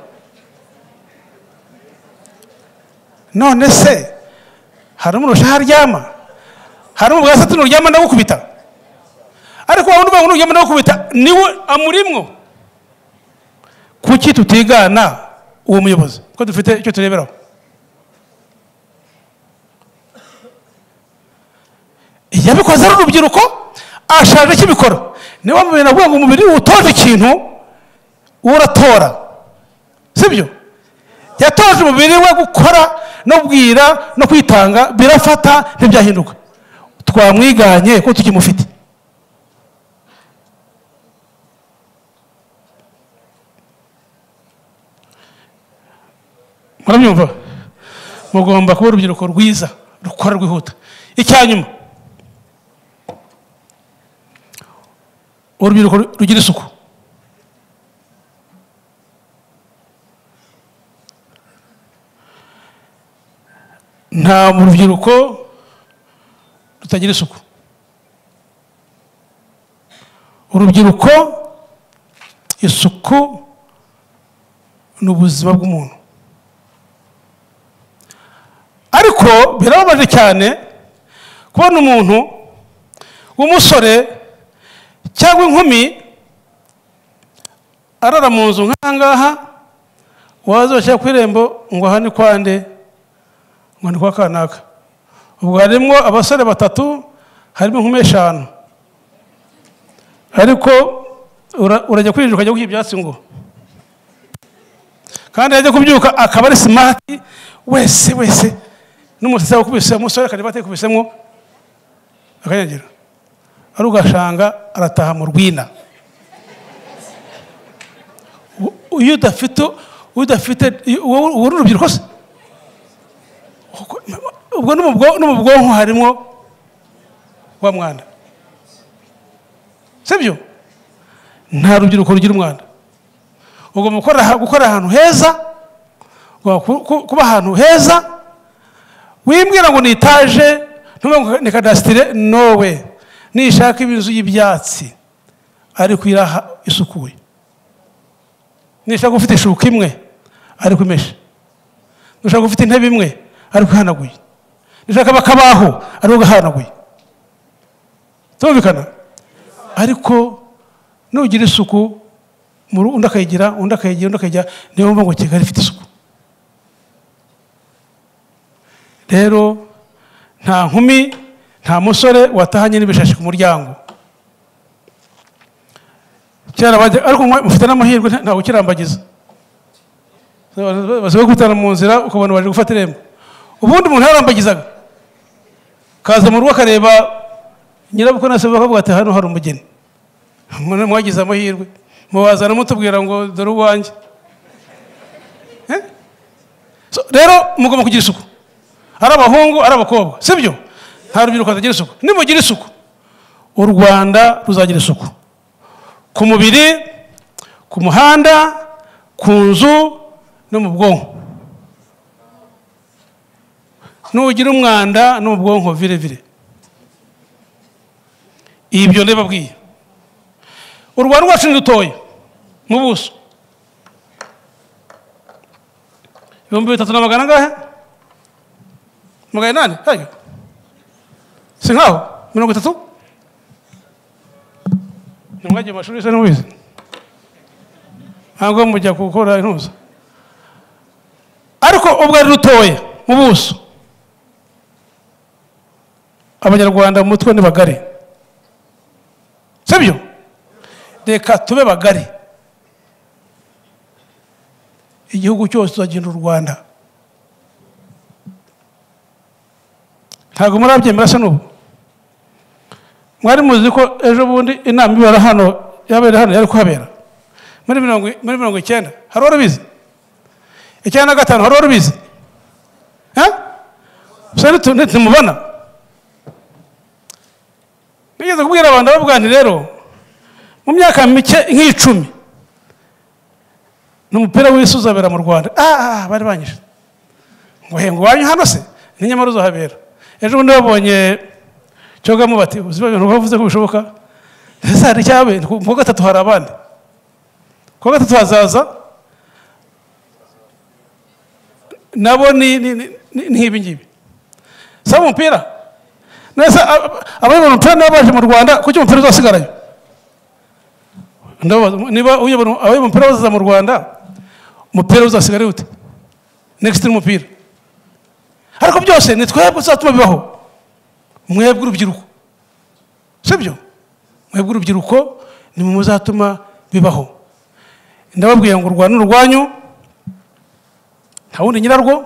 none se hari umurusha aho aryama hari umugabo asatse nturyama ndagukubita ariko wowe urwego nturyama ndagukubita niwe amurimwo kuki tutigana uwo muyobozi ko dufite icyo tureberaho yabikoze ari urubyiruko ashaje akibikora niyo mpamvu bintu avuga ngo umubiri utoje ikintu uratora sibyo yatoje umubiri we gukora no kubwira no kwitanga birafata ntibyahinduka twamwiganye ko tukimufite murabyumva mugomba kuba urubyiruko rwiza rukora rwihuta icya nyuma urubyiruko ru- rugira isuku nta mu rubyiruko rutagira isuku urubyiruko isuku ni ubuzima bw'umuntu ariko birababaje cyane kubona umuntu w'umusore cyangwa inkumi arara mu nzu nk'ahangaha waza bashyira ku irembo ngo aha ni kwa nde ngo ni kwa kanaka ubwo harimo abasore batatu harimo inkumi eshanu ariko ura- urajya kwinjira ukajya guha ibyatsi ngo kandi yajya kubyuka akaba ari simati wese wese n'umusatsi wakubise umusore akareba atekubisemo akanyagira ari ugashanga arataha mu rwina U- iyo udafite udafite wowe wowe uri urubyiruko se ubwo no mu bwo- no mu bwonko harimo wa mwanda sibyo nta rubyiruko rugira umwanda ugomba gukora gukora ahantu heza ugomba ku- ku- kuba ahantu heza wimbwira ngo ni itaje ntuvuge ngo ni kadasitire nowe nishaka inzu y'ibyatsi ariko iri aha isukuye nishaka ufite ishuka imwe ariko imeshe nishaka ufite intebe imwe ariko ihanaguye nishaka bakabaho ariko gahanaguye tumvikana ariko nugira isuku mu ru- undi akayigira undi akayigira undi akayigira niyo mpamvu ngo kigali ifite isuku rero nta nkumi nta musore watahanye n'ibishashi ku muryango kera bajya ariko mwe mufite n'amahirwe nta- ntawe ukirambagiza basigaye kwitana mu nzira ukabona baje gufata irembo ubundi umuntu yarambagizaga kaza mu rugo akareba nyirabukwe na sebukwe bakavuga ati hano hari umugeni Mwana mwagize amahirwe mubazana mutubwira ngo dore uwanjye Eh? So, rero mugomba kugira isuku ari abahungu ari abakobwa sibyo nta rubyiruko rutagira isuku nimugira isuku u rwanda ruzagira isuku ku mubiri ku muhanda ku nzu no mu bwonko nugira umwanda no mu bwonko vire vire ibyo ndababwiye u rwanda rwacu ni dutoya mu buso ibihumbi bitatu na magana angahe magana inani hayo si nkaho mirongo itatu ntimwagiye mu mashuri isa n'ubizi ntabwo mujya gukora intuza ariko ubwo ari rutoya mu buso abanyarwanda mu mutwe ni bagari sibyo reka tube bagari igihugu cyose tuzagenda u rwanda ntabwo murabyemera se n'ubu mwari muzi ko ejo bundi inama ibera hano yabera hano yari kuhabera muri mirongo muri mirongo icyenda hari urubizi icyenda na gatanu hari urubizi ntimubona nigeze kubwira abantu ndavuga nti rero mu myaka mike nk'icumi ni umupira w'isi uzabera mu rwanda ah bari banyije ngo henga wanyu hano se ni nyamara uzahabera ejo bundi babonye cyogamo bati uzi ibintu bavuze ko bishoboka ese hari icyabe ku wa gatatu hari abandi ku wa gatatu hazaza nabo ni nk'ibi ngibi si umupira nese abayobora umupira niba baje mu rwanda kuki umupira uzasigarayo Ndabaza, niba uyobora abayobora umupira bazaza mu rwanda umupira uzasigara ute negisiti n'umupira ariko byose ni twebwe tuzatuma bibaho mwebwe urubyiruko sibyo mwebwe urubyiruko ni mu muzatuma bibaho ndababwiye ngo urwanda ni urwanyu nta wundi nyirarwo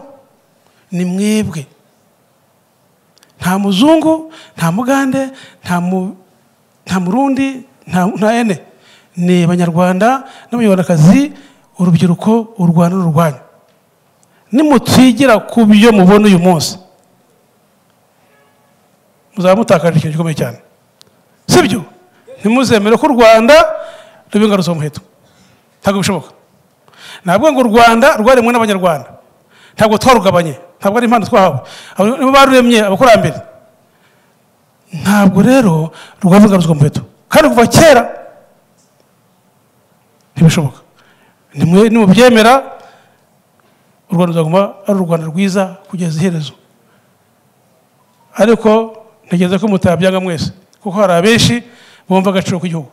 ni mwebwe nta muzungu nta mugande nta mu- nta murundi nta nta ene ni abanyarwanda n'abanyarwandakazi urubyiruko u rwanda ni urwanyu nimutwigira ku byo mubona uyu munsi muzaba mutakaje ikintu gikomeye cyane sibyo ntimuzemere ko u rwanda ruba ingarutse mu muheto ntabwo bishoboka ntabwo ngo u rwanda rwaremwe n'abanyarwanda ntabwo twarugabanye ntabwo ari impano twahawe Abo nibo baruremye abakurambere ntabwo rero rwaba ingarutse mu muheto kandi kuva kera ntibishoboka Nimwe- nimubyemera u rwanda ruzaguma ari u rwanda rwiza kugeza iherezo ariko ntegereza ko mutabyanga mwese kuko hari abenshi bumva agaciro k'igihugu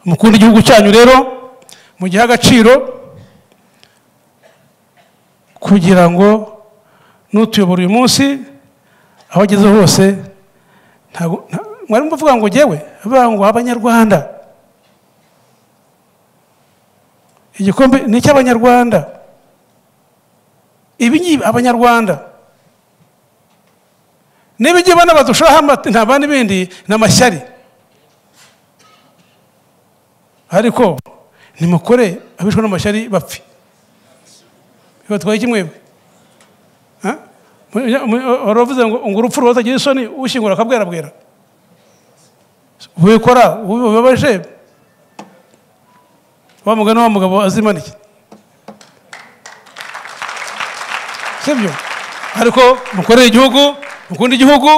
mukunda igihugu cyanyu rero mugihe agaciro kugira ngo n'utuyobora uyu munsi aho ageze hose ntabwo- nta- mwari muvuga ngo ngewe bavuga ngo abanyarwanda igikombe ni icy'abanyarwanda ibi ngibi abanyarwanda niba igihe bana badushiraho amata nta bandi bindi ni amashyari ariko nimukore abishwe n'amashyari bapfe bibatwaye iki mwebwe Ha? Mu- mu- wari wavuze ngo ngo urupfu rubatagira isoni ushyingura akabwerabwera wikora ubibabaje wa mugani wa mugabo azimanike sibyo ariko mukorere igihugu mukunde igihugu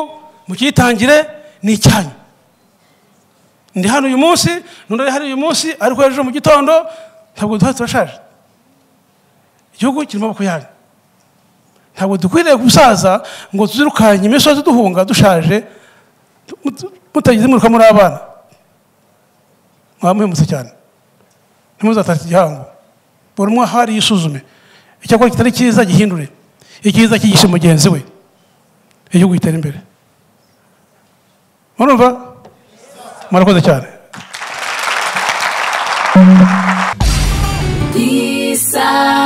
mucyitangire ni icyanyu ndi hano uyu munsi n'undi ari hano uyu munsi ariko ejo mu gitondo ntabwo duhari turashaje igihugu kirimo amaboko yanyu ntabwo dukwiriye gusaza ngo tuzirukanye imisozi duhunga dushaje mut- mutagize imwiruka muri abana mwaba muhemutse cyane ntimuzatate igihango buri umwe aho ari yisuzume icyakora kitari cyiza gihindure icyiza cyigishe mugenzi we igihugu gitera imbere murumva murakoze cyane Peace out.